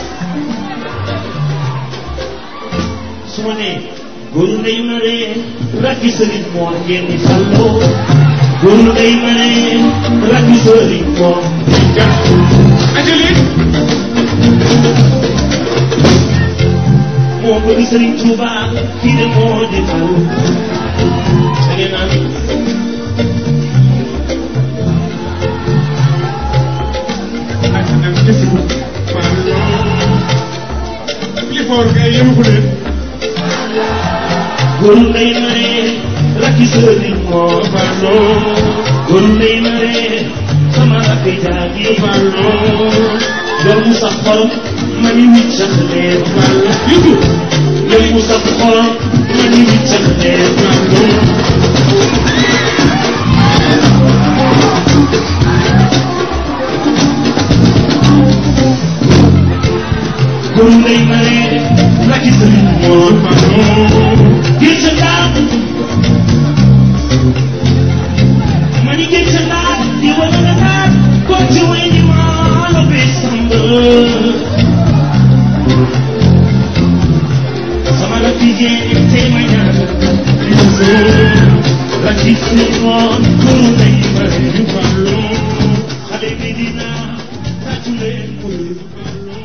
su ma nee góoru ndey ma ne rakki sëriñ moo ngeen di falloo góoru ndey ma ne rakki sëriñ moo jàpp ajali moo bëgg sëriñ Tuuba kii de moo di fallu da ngeen naan góoru ndey ma ne rakki sëriñ moo falloo góoru ndey ma ne sama rakki jaagi falloo yow mu sax xorom ma ni wicc sax leer falloo yutu yow mu sax xorom ma ni wicc sax leer falloo góoru ndey ma ne rakki sëriñ moo falloo gil sa daal ma ni gil sa daal di wala nga daal ko ci way ni maa la bee samba sama la jigéen tey ma ñaan rakki sëriñ moo góoru ndey ma ne falloo xale bi dina tàccu leen ko falloo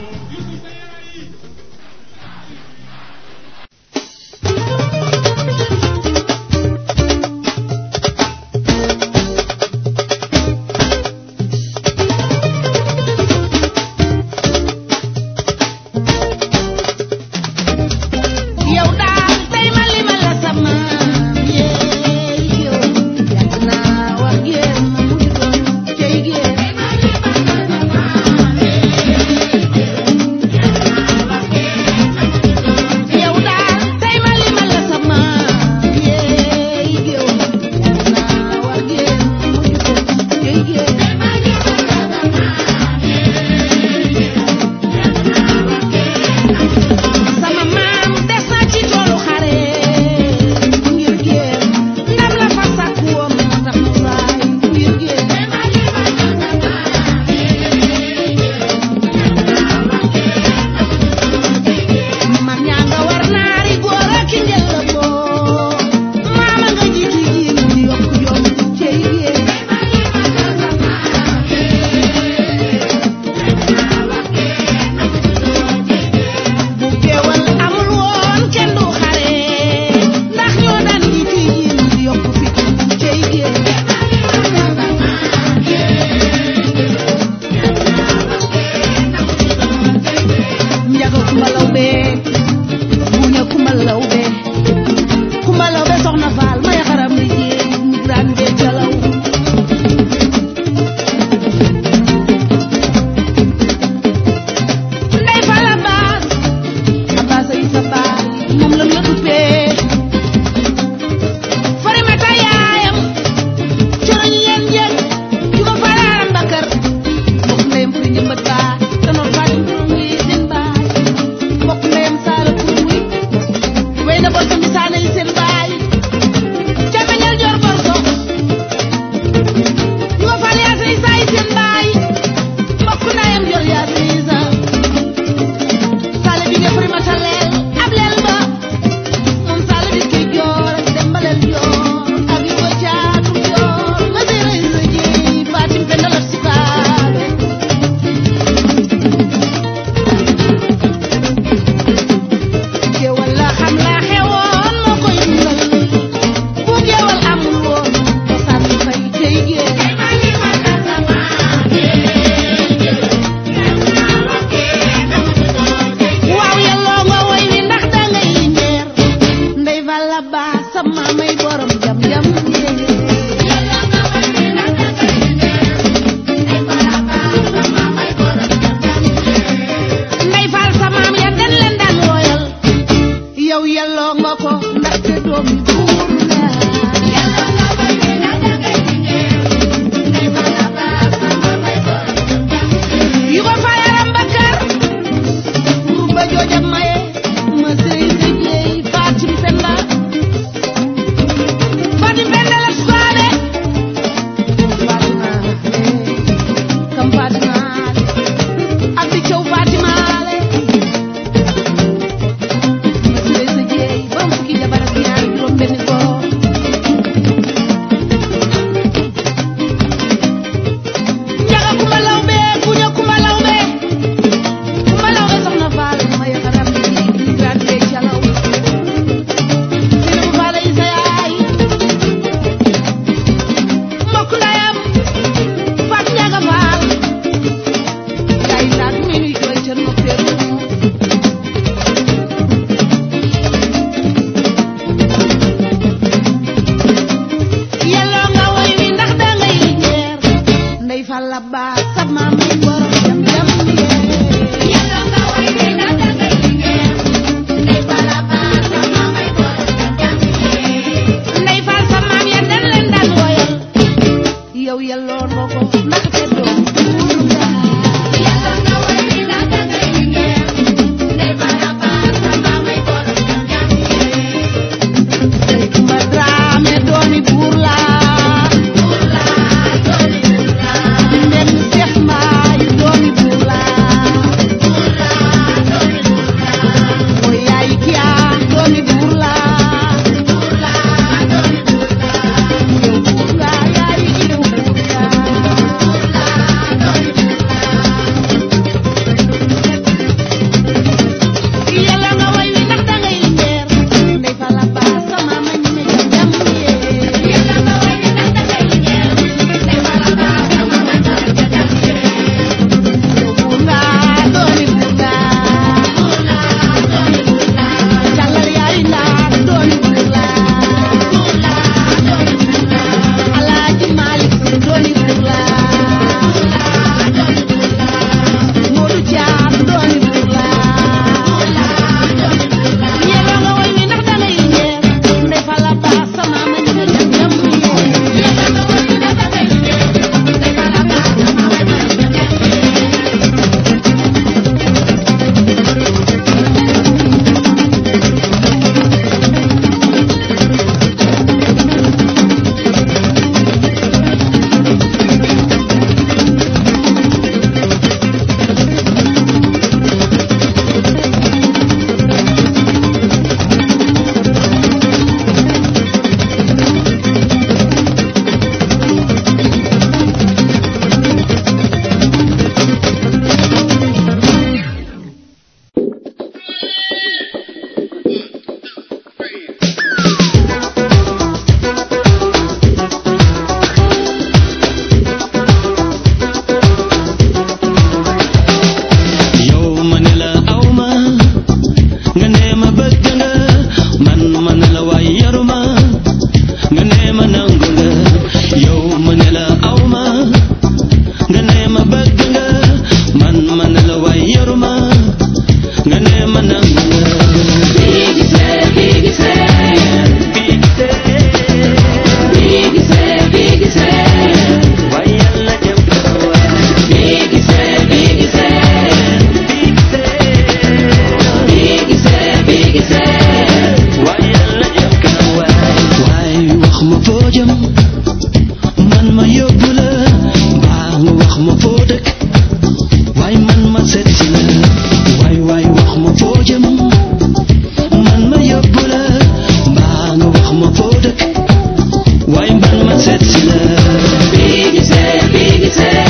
yoruma nga ne ma nangu nga bii gisee bii gisee bii gisee bii gisee bii gisee waaye yàlla jëm kanam waay bii gisee bii gisee bii gisee bii gisee bii gisee waaye yàlla jëm kanam waay waaye wax ma foo jëm man ma yóbbu la mbaa nga wax ma foo dëkk waaye man ma seet si la waay waay wax ma foo jëm man ma yóbbu la mbaa nga wax ma foo dëkk waaye man ma seet si la bii gisee bii gisee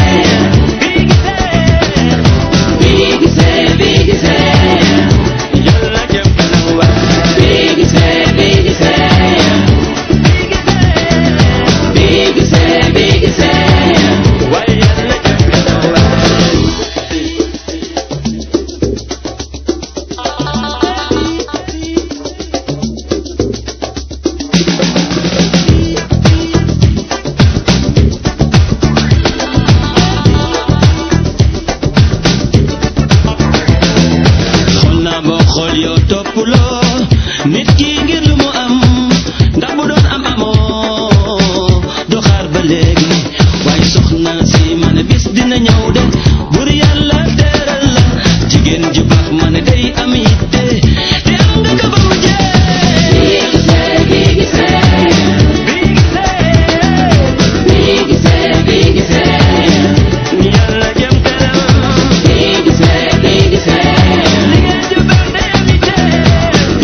bii gisee bii gisee yàlla jëm kanam waay bii gisee bii gisee bii gisee bii gisee waaye yàlla jëm kanam waay xool naa boo xool yow toppuloo nit ki ngir lu mu am ndax bu doon am amoo doo xaar ba léegi waaye soxna si ma ne bis dina ñëw de bur yàlla teral la jigéen ju baax ma ne day am yitte te am nga ko ba mu jeex bii gisee bii gisee bii gisee bii gisee yàlla jëm kanam bii gisee bii gisee jigéen ju baax day am yitte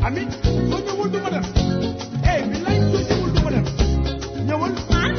ami soo ñëwul du ma def eh bi lay soo ñëwul du ma def ñëwal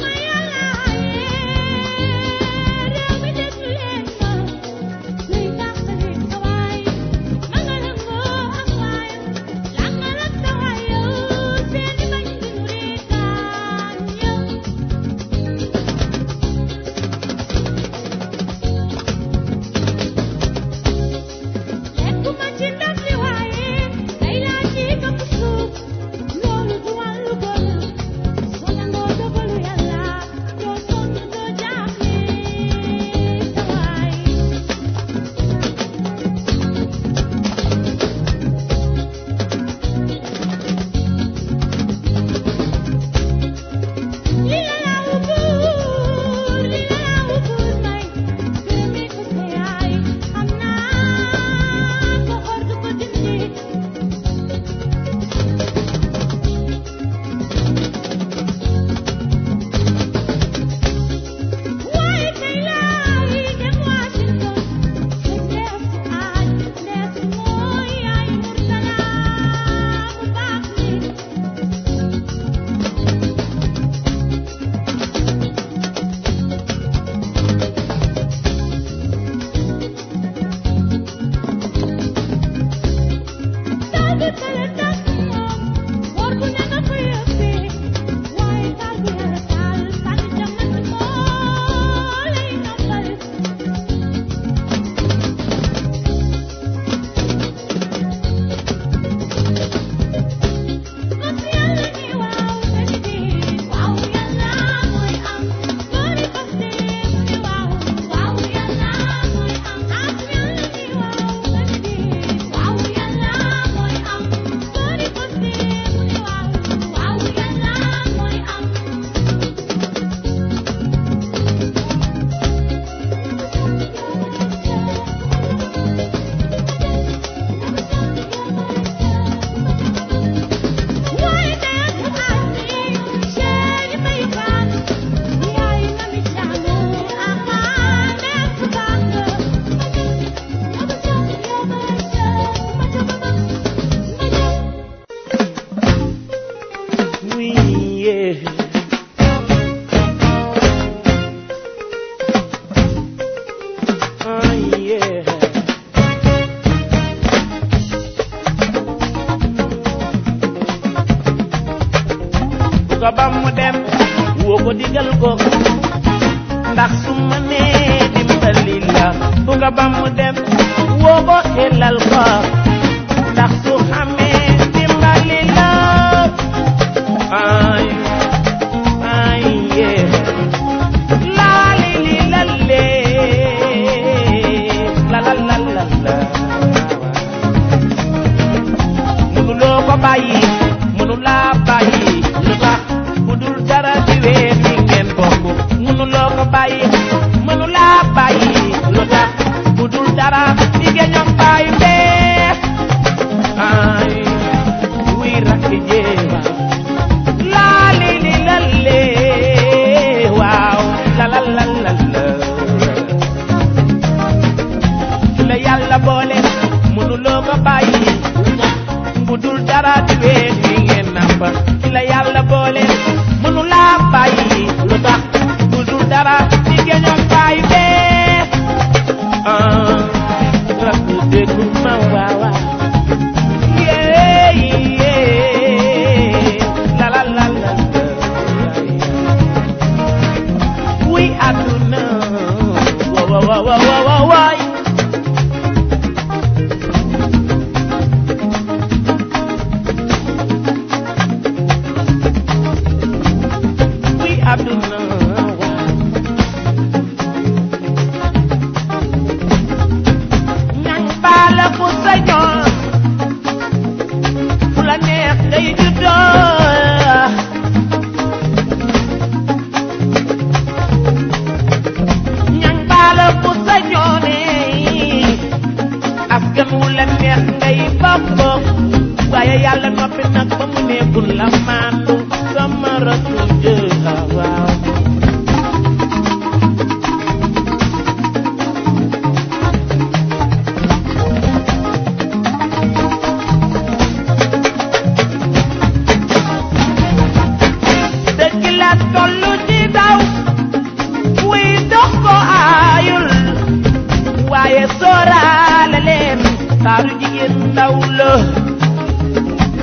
Oui, yeah. Oh, yeah. ko ba mu dem woo ko digal ko ndax su ma nee dimbali la bu ko ba mu dem woo ko xelal ko ndax su xamee dimbali la ay ay yeah la li li la le la la la la la mënuloo ko bàyyi mënulaa bàyyi lu tax bu dul dara di wee ni ngeen bokk mënuloo ko bàyyi mënulaa bàyyi lu tax bu dul dara di ngeen ñoom bàyyi bee ay wuy rakk jéema laa li li la lee waaw la la la la la su la yàlla boole mënuloo ko bàyyi bu dul dara di wee ni ngeen nàmpa ki la yàlla boole mënu laa bàyyi lu tax bu dul dara di geñoom bàyyi bee ah rakk déglu ma waawa yee yee la la la la la wuy àdduna wa wa wa wa wa wa waay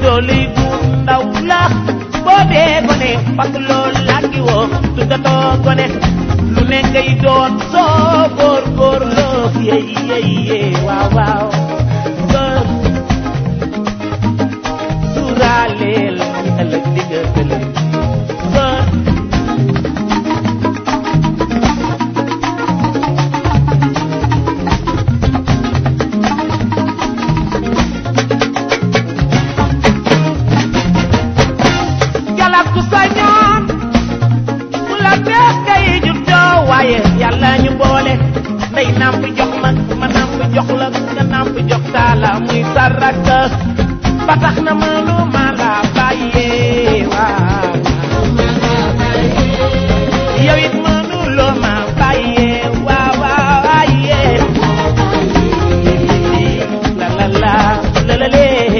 doole bu ndaw la boo dee gone parce que loolu làkki woo tuddatoo gone lu ne ngay doon soo góor góor loo yey yey yey waaw waaw góor suuraaleel ëllëg di nga ëllëg góor jalak ku sañoon bu la neex ngay juddoo waaye yàlla ñu boole ndey namp jox ma ma namp jox la nga namp jox taala muy saraka ba tax na mënu ma la bàyyee waaw yow it mënu loo ma bàyyee waaw waaw waaye la la la la la lee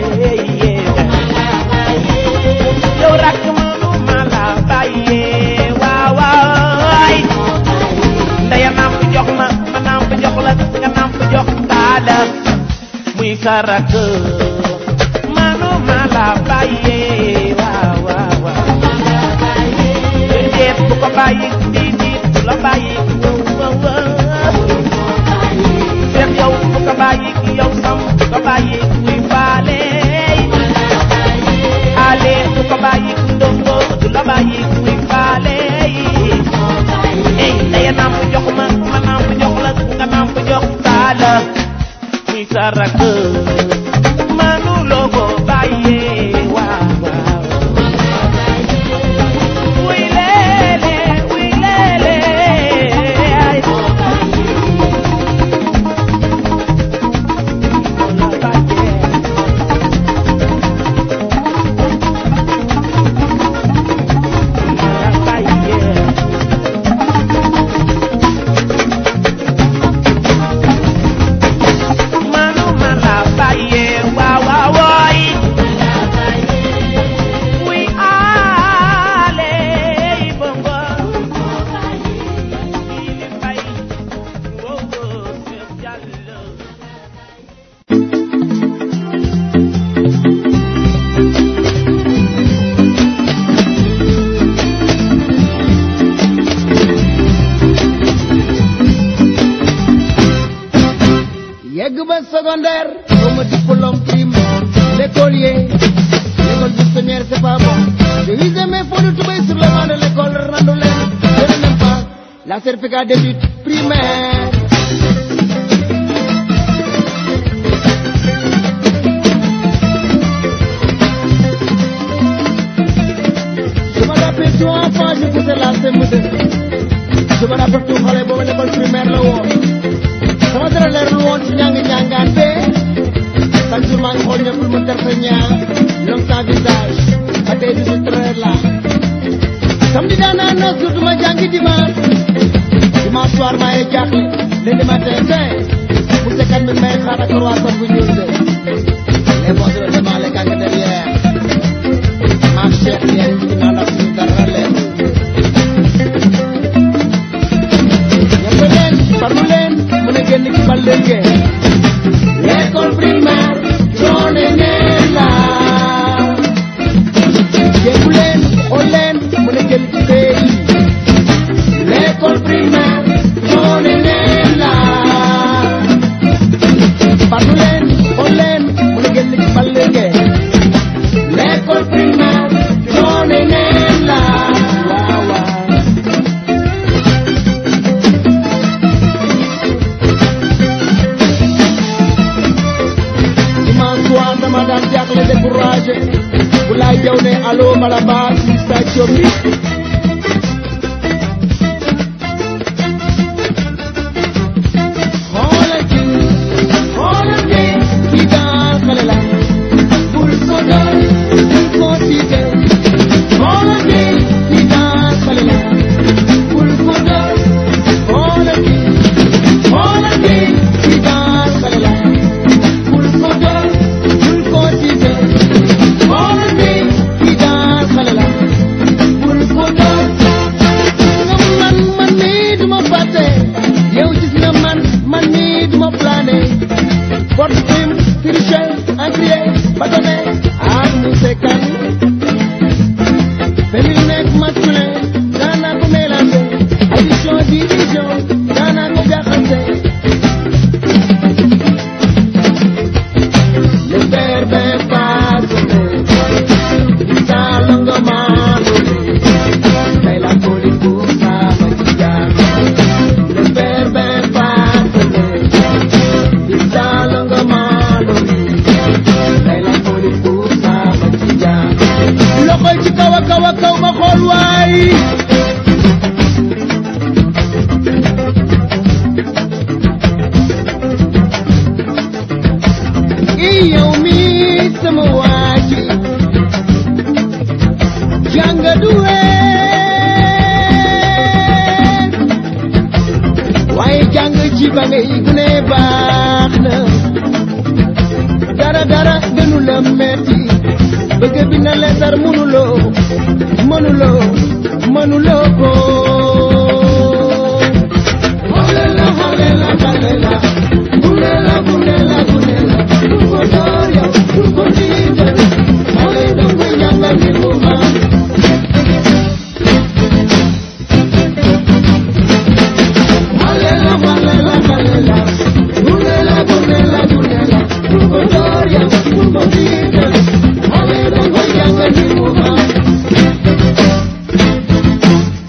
yow rakk mënu ma la bàyyee waaw waay ndaya namp jox ma ma namp jox la nga namp jox taala muy sa rakk mënu ma la bàyyee waaw waaw waaw déet bu ko bàyyi di di bu la bàyyi wow wow wow seet yow bu ko bàyyi yow sam bu ko bàyyi muy faale ale bu ko bàyyi ndongo du la bàyyi muy faale ey ndaya namp jox ma ma namp jox la nga namp jox taala muy sa rakk manu loo ko bàyyee waaw waaw wuy leele wuy leele ay la bàyyee la bàyyee manu ma la bàyyee waaw waaw wooy wuy aale bongo ili fay wow wow Seex Jallo yegg ba secondaire comme diplôme prime l'écolier l'école buissonnière c'est pas bon je visais mes fonds de toubé sur le banc de l'école Randoulène je n'ai même pas la certificat d'études primaires je me rappelle tout enfant je faisais la CM2 je me rappelle tout xale boobu l'école primaire la woon sama dara leer lu woon ci ñàng ñàngaan bee chaque jour maa ngi xool ñëpp mu def sa ñaar ñoom sa visage ba tey du si traire la samedi daan naa noos du ma jàngi dimanche dimanche soir maa ngi jaaxle lundi matin fin pour se calmer may xaar ak croissant bu ñuul de les bons de devant les gangs derrière maam Cheikh yéen ci naan ak suñu dara leer ñëpp leen farlu leen mën a génn ci bal leen ngeen l'école primaire joone neen la jéegu leen xool leen mën a génn ci pays l'école primaire joone neen la farlu leen xool leen mën a génn ci bal leen ngeen l'école primaire joone neen la waaw waaw dimanche soir dama daan jaaxle découragé bu laay jaw ne allo Malabar si station bi xoolal kii xoolal kii kii daal xale la bul ko doon bul ko tiite xoolal kii kii daal xale la bul ko doon xoolal kii xoolal kii kii daal xale la bul ko doon bul ko tiite xoolal kii kii daal xale la bul ko doon xool waay i yow mi sama waaji jàng du wees waaye jàng ci ba ngay gune baax na dara dara gënu la metti bëgg bi na leetar mënuloo mënuloo mënuloo ko xale la xale la xale la gune la gune la gune la du ko door yow du ko tiital xale da koy jàngal ngir mu xam xale la xale la xale la gune la gune la gune la du ko door yow du ko tiital xale da koy jàngal ngir mu xam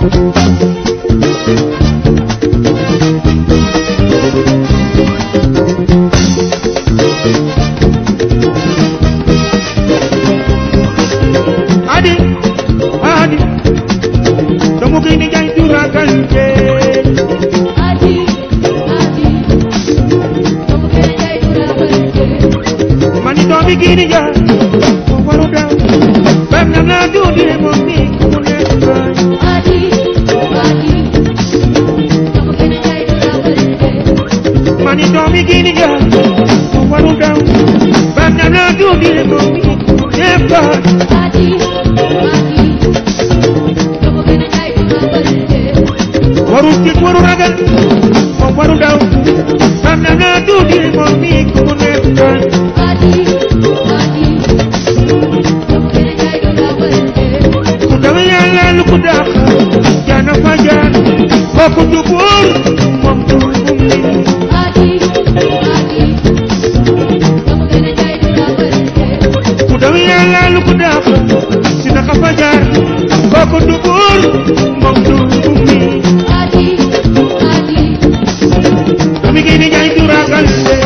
adi adi doomu gi ni jaay jura kante Adi, adi, kamu kena jai dura berke. mani doomi gi ni jaay mo waru daw bam na na du di mo mi ku ne bay Adi, adi, kamu kena jai dura berke. mani doomi gi ni jaay mo waru daw bam na na du di mo mi ku ne bay Adi, adi, kamu kena jai dura berke. waru ci waru ragal mo waru daw bam na na du di mo mi ku ne bay Adi, adi, kamu kena jai dura berke. ku daw yàlla lu ko dàq jaana fa jaan kooku du buur moom du ummi Adi, adi, kamu kena jai dura berke. ku daw yàlla lu ko dàq si naka fa jaar kooku du buur moom du ummi Adi, adi, doomi gi ni jaay du ragal de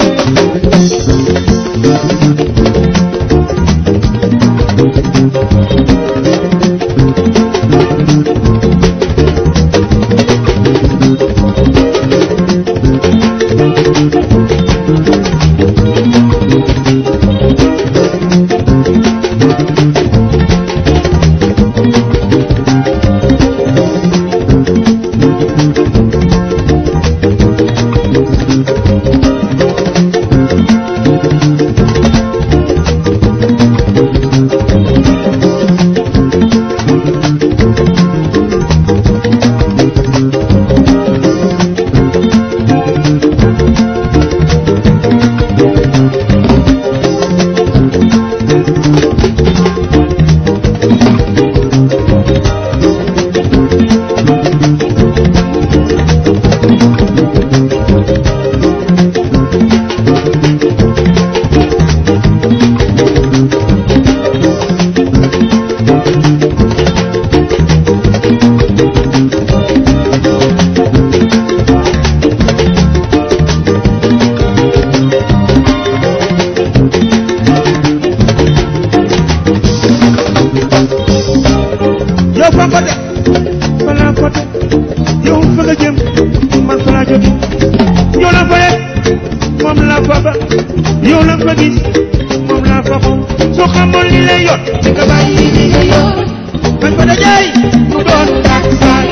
yow fa ko teg fa laa ko teg yow fa nga jëm man fa laa jóge yow la fa yegg moom laa fa ba yow la fa gis moom laa fa xool soo xamoon li lay yor di nga bàyyi li nga yor man fa dajaay mu doon tax saay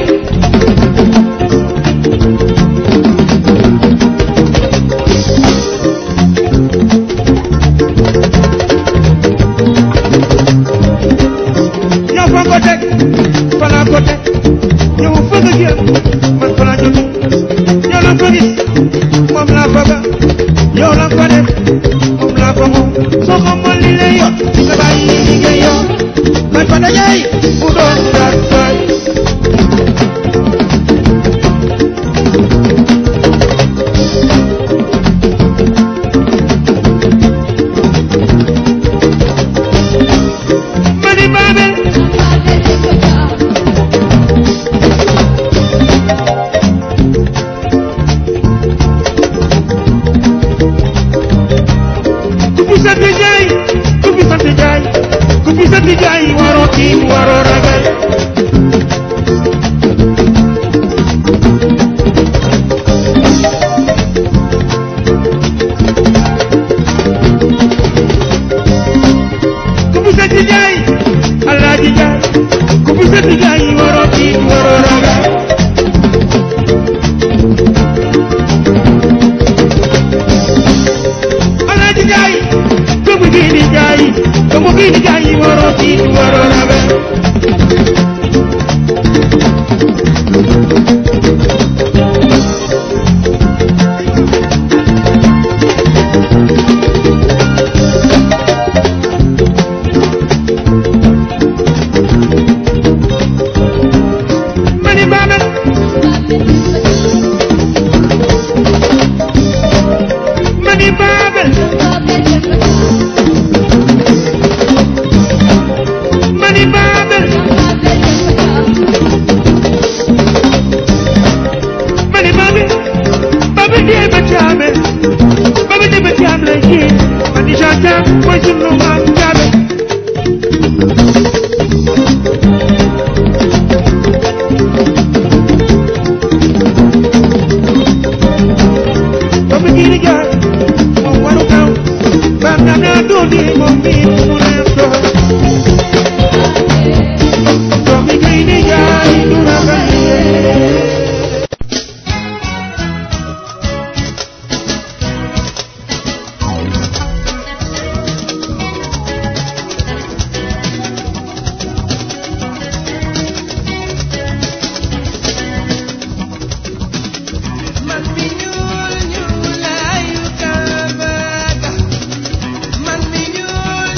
yow fa ko teg fa laa ko teg yow fa nga jëm man fa laa jóge yow la fa gis moom laa fa ba yow la fa def moom laa fa moom soo xamoon li lay yor di nga bàyyi li nga yor man fa dajaay mu doon tax saay mani baabel ku fi sant jaay ku fi sant jaay ku fi sant jaay waroo tiit waroo ragal ku fi sant jaay alaaji jaay ku fi sant jaay waroo tiit waroo ragal alaaji jaay doomu gi di jaay doomu gi di jaay waroo tiit waroo ragal mani baabel mani baabel di moom mi mu nekk doomi kay di jaay du ragal yee man mi ñuul ñuulaayu kaaba ga man mi ñuul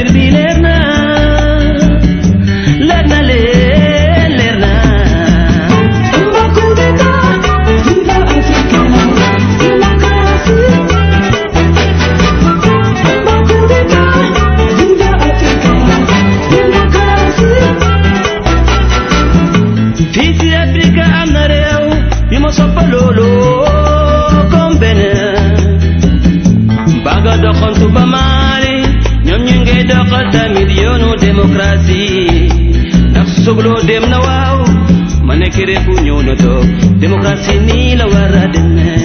mbir bi leer na leer na leen leer na fii ci Afrique am na réew yu ma soppa loolu comme Benin baga doxantu ba Mali ñoom ñu ngi doxal tamit yoonu démocratie ndax sogloo dem na waaw ma nekk réew bu ñëw na toog démocratie nii la war a demee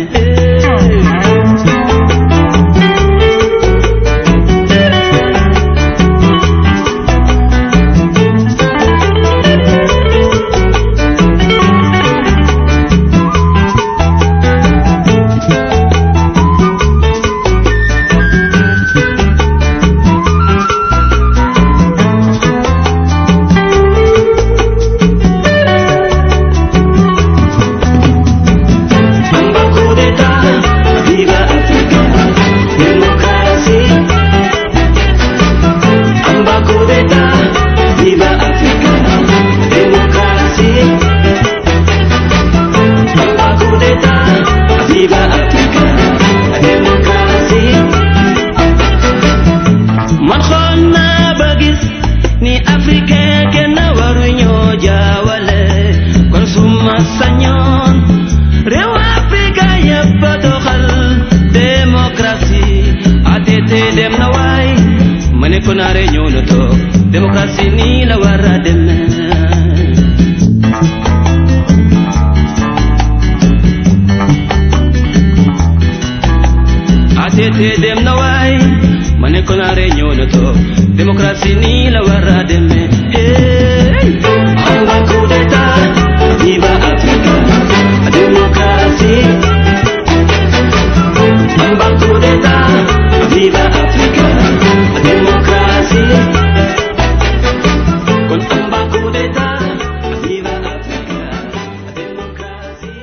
Amba coup d'état, viva Africa, démocratie. Amba coup d'état, viva Africa, démocratie. Amba coup d'état, viva Africa, démocratie. Man xool naa ba gis ni africain kenn waru ñoo jaawale kon suma sañoon réew Afrika yëpp a doxal démocratie ATT dem na waay ma ne ko naare ñëw na toog démocratie nii la war a demee ATT dem na waay ma ne ko naare ñëw na toog démocratie nii la war a demee hey amba coup d'état viva Africa démocratie amba coup d'état viva Africa démocratie kon amba coup d'état viva Africa démocratie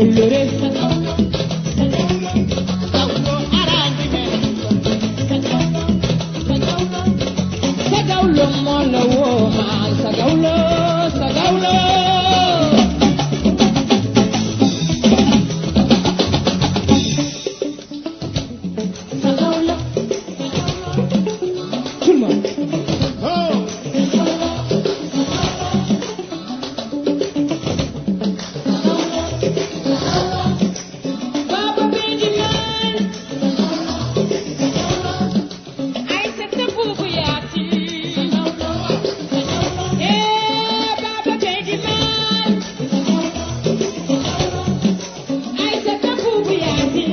wóllëre sagawlo moo la woo maa sagawlo sagawlo tout le monde Baba Bidi Man ay sa tëbbu bu yaati eh Baba Bidi Man ay sa tëbbu bu yaati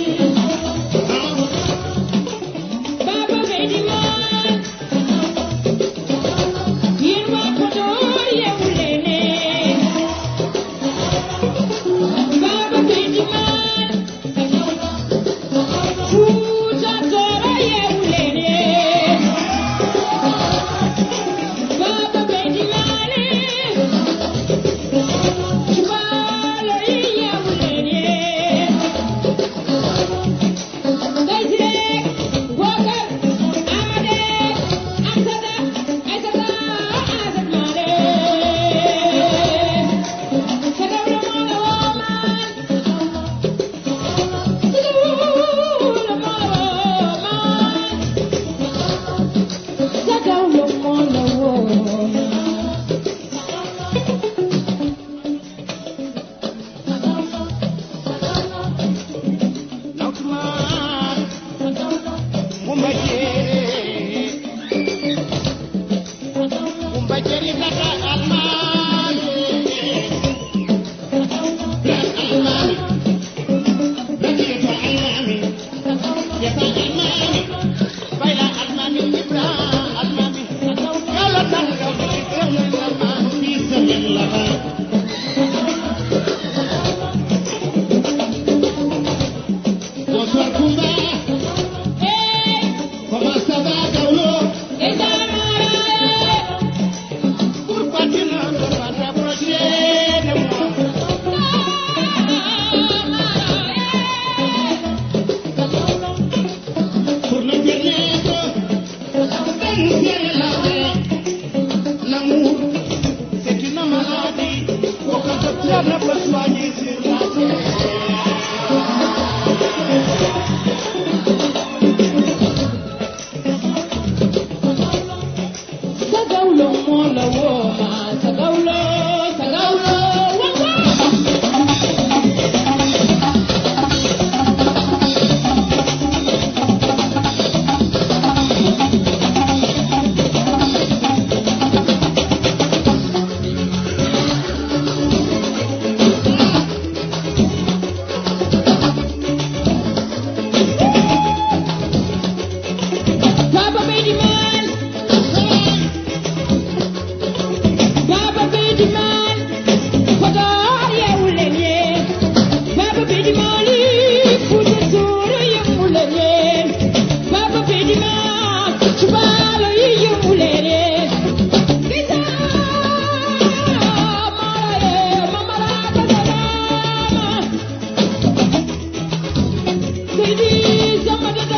Baba Bidi Man yéen waa Podor yeewu leen Baba Bidi Man Fuuta Tooro yeewu leen Baba Bidi Man Waalo yi yeewu leen Gaysire Bokar Amade Amsada Aysata Asad Maale Sagawlo Maala Waamaan Sagawlo Maala Waamaan Sagawlo moo la woo ma sagawlo sagawlo wanga Baba Bidi Man Baba Bidi Man Podor yeewu leen yee Baba Bidi Man yi Fuuta Tooro yeewu leen yee Baba Bidi Man Cubaalo yi yeewu leen yee Gisa Mara yee Mamara Kasarama Seydi Samba Dada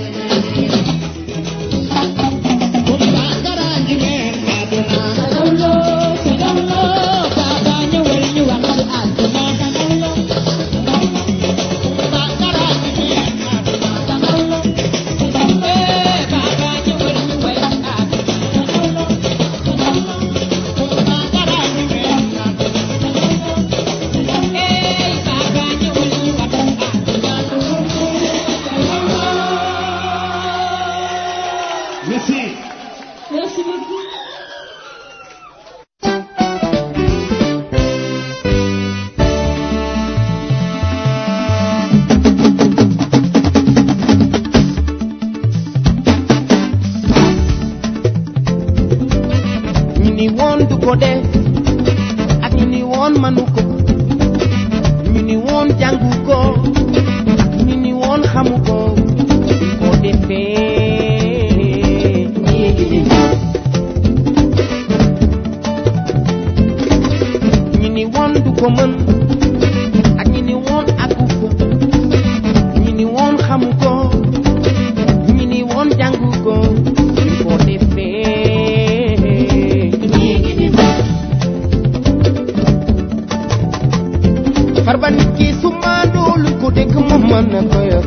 Sagawlo Merci beaucoup. ñu ni woon du ko def ak ñu ni woon manu ko ñu ni woon jàngu ko ak ñu ni woon xamu ko du ko defee ñu ni woon du ko mën ak ñu ni woon àggu ko ñu ni woon xamu ko ñu ni woon jàngu ko du ko defee farba nit ki su maandoo lu ko dégg mu mën na ko yor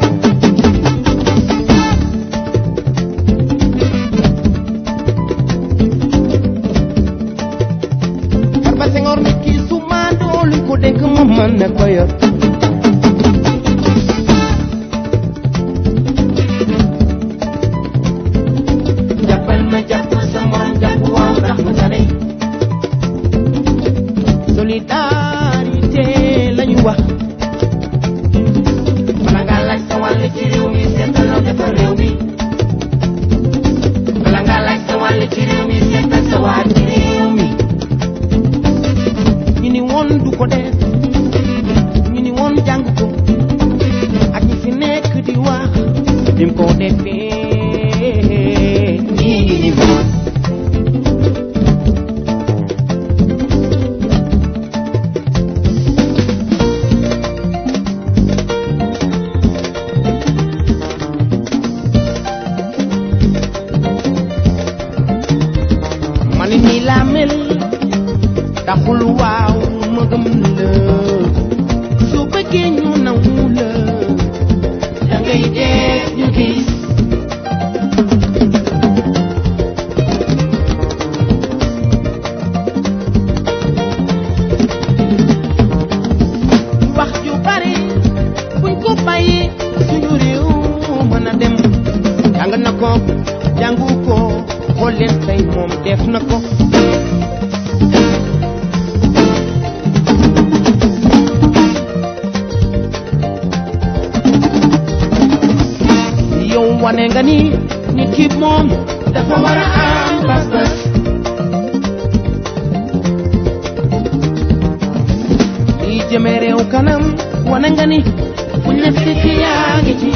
farba sengoor nit ki su maandoo lu ko dégg mu mën na ko yor jàppal ma jàpp sa morom jàpp waaw ndax ma tane solidarité lañu wax bala ngaa laaj sa wàll ci réew mi seetal la defar réew mi bala ngaa laaj sa wàll ci réew mi seetal sa waa ci réew mi ñu ni woon du ko def ñu ni woon jàng ko ak ñi fi nekk di wax dim ko defee nii ni man ni laa mel taxul waaw ma gëm la su bëggee ñu nangu la da ngay def ñu gis wax ju bari buñ ko bàyyi suñu réew mën a dem jàng na ko jàngu ko xool leen tey moom def na ko yow wane nga ni nit ki moom dafa war a am pas-pas lii jëme réew kanam wane nga ni buñ la fekk yaa ngi ci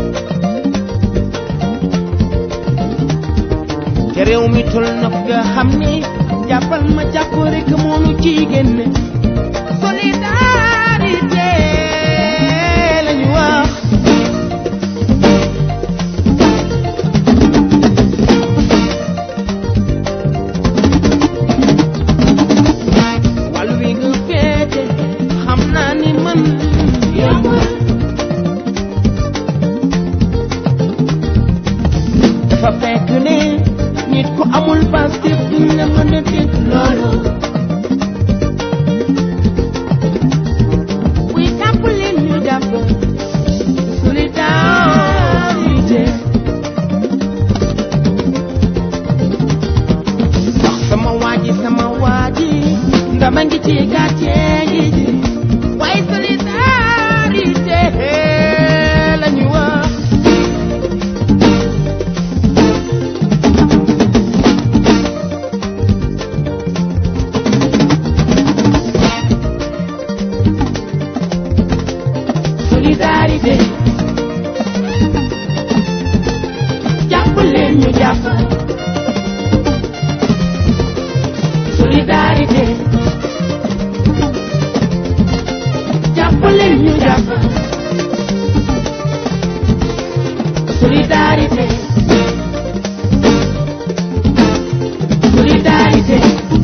te réew mi tol na nga xam ni jàppal ma jàpp rek moonu ci génne solidarité lañu wax wàllu wi nga féete xam naa ni man yombul dafa fekk ne nit ku amul Pastef duñ la mën a dégg loolu buy tàpp leen ñu jàpp solidarité wax sama waaji sama waaji ndama ngi ci gàcce gi ji waaye solidarité la ñu wax solidarité jàpp leen ñu jàpp solidarité jàpp leen ñu jàpp solidarité solidarité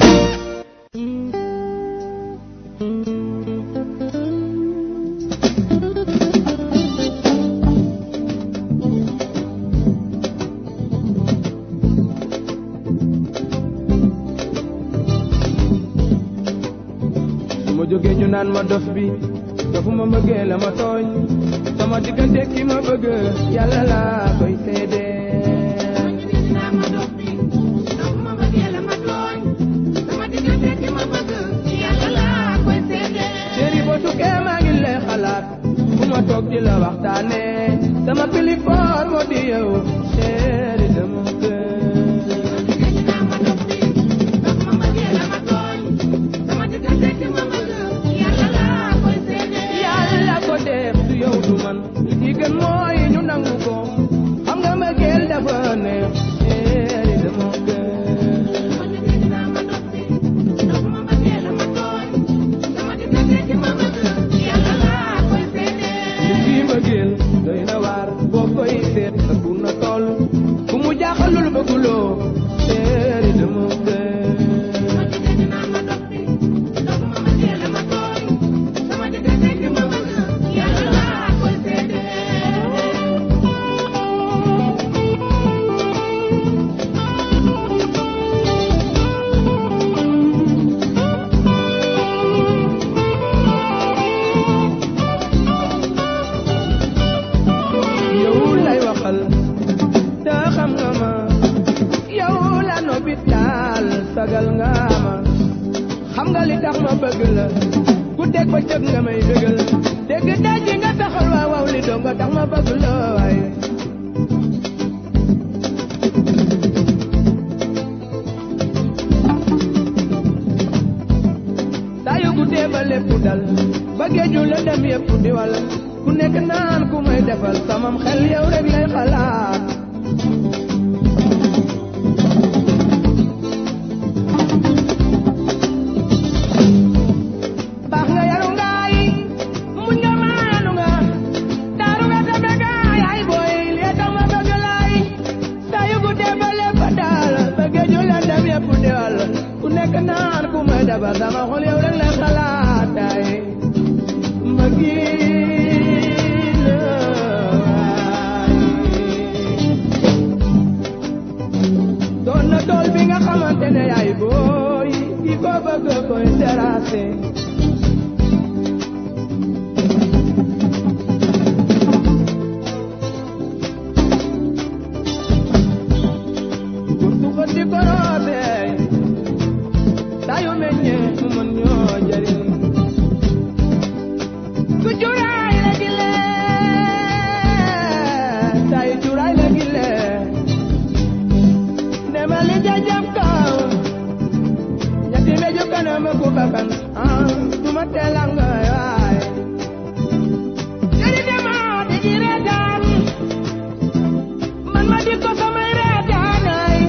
su ma jógee ñu naan ma dof bi dofu ma bëggee la ma tooñ sama diggante ki ma bëgg yàlla laa koy seede sagal nga ma xam nga li tax ma bëgg la ku dégg ba cëg nga may dëggal dégg daji nga taxal waaw waaw li doo nga tax ma bëgg la waaye saa yu guddee ba lépp dal ba géeju la dem yëpp di wal ku nekk naan ku may defal samam xel yow rek lay xalaat baax nga yaru ngaay muñ nga maanu nga daaru nga tabe nga yaay booy lee tax ma bëgg laay saa yu guddee ba lépp daal ba géeju la dem yëpp di wal ku nekk naan ku may defal sama xol yow rek lay xalaat ay ma doon na tool bi nga xamante ne yaay booy ki ko bëgg koy terrassé gurtu ko di ko roote saa yu meññee mu mën ñoo jëriñ ku juraay la gile tay juraay la gile demali jajab kaw ñetti meju kanam ku bakan ah duma telang waay jadi dema di di reetaan man ma di ko samay reetaanay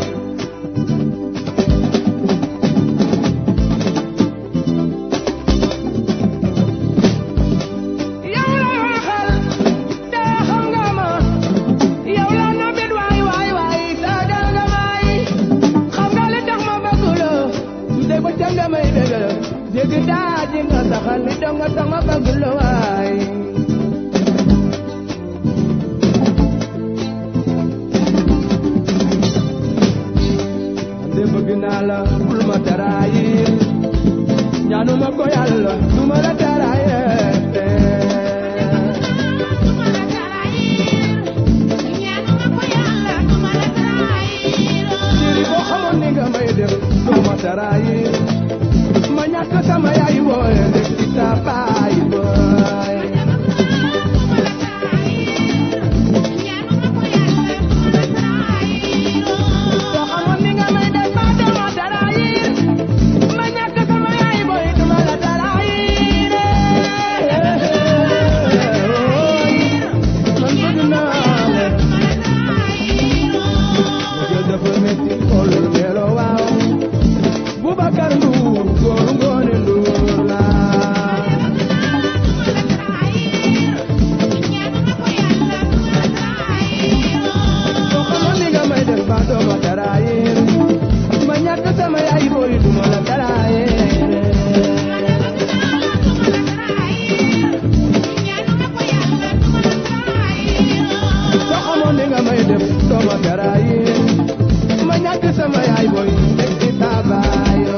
yow la waxal te xam nga ma yow la nabit waay waay waay saagal nga may xam nga li tax ma bëgg la su dee ba ca nga may dëgg la dégg daa ji nga saxal li dong nga tax ma bëgg la waay ande bëgg naa la bul ma taraayir ñaanuma ko yàlla du ma la taraayir Siri boo xamoon ni nga may def doo ma taraayir ma ñàkk sama yaay booy rek ci sa baay booy soo xamoon ni nga may def ba doo ma taraayir ma ñàkk sama yaay booy du ma la taraayir man bëgg naa la Jël dafa metti xol melo waaw Boubacar Ndour góor ngoone Ndour la soo xamoon ni nga may def ba doo ma taraayir ma ñàkk sama yaay booy du ma la taraayir soo xamoon ni nga may def doo ma taraayir ma ñàkk sama yaay booy teg ci taabaayo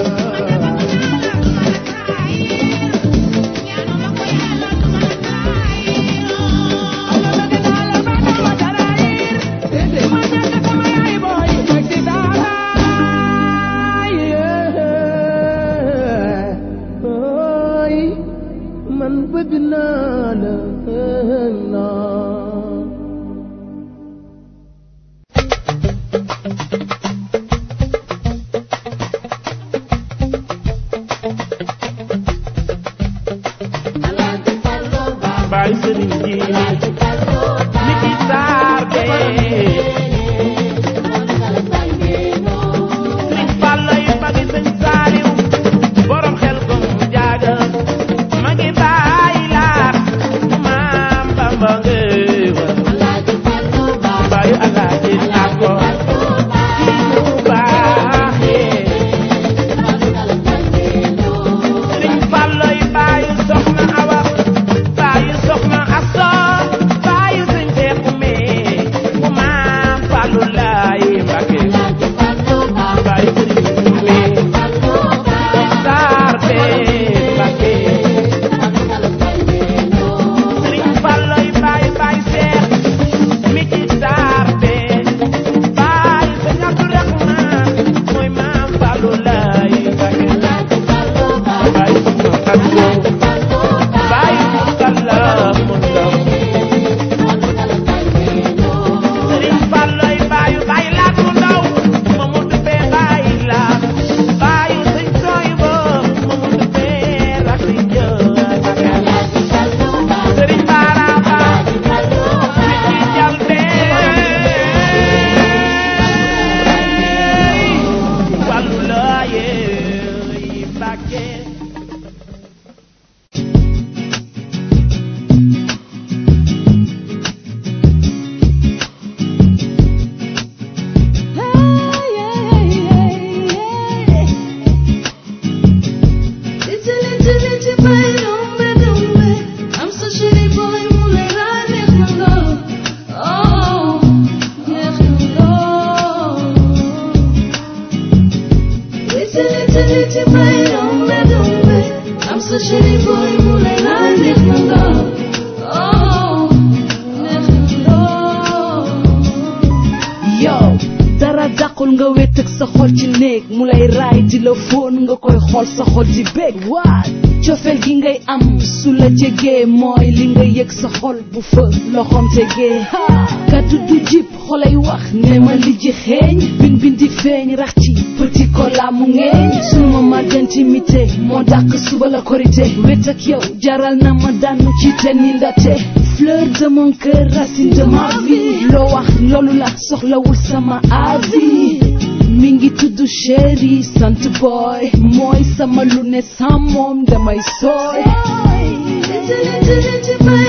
man bëgg naa la naa little, little boy, don't let don't let. I'm such a little boy, mulai lai nek manga. Oh, nek manga. yow dara dàqul nga wét ak sa xol ci néeg mu lay raay di la fóon nga koy xool sa xol di bég waa cofeel gi ngay am su la jegee mooy li nga yëg sa xol bu fa loxoom tegee ha kaddu du jib xolay wax ne ma li ji xeeñ bin bin di feeñ rax ci petit cola mu ngeeñ suma ma d'intimité moo dàq suba la korité wét ak yow jaral na ma daanu ci te ni ndate fleur de mon cœur racine de ma vie loo wax loolu la soxlawul sama avis mi ngi tudd chéri sant boy mooy sama lu ne sans moom damay sooy Little, little, little boy,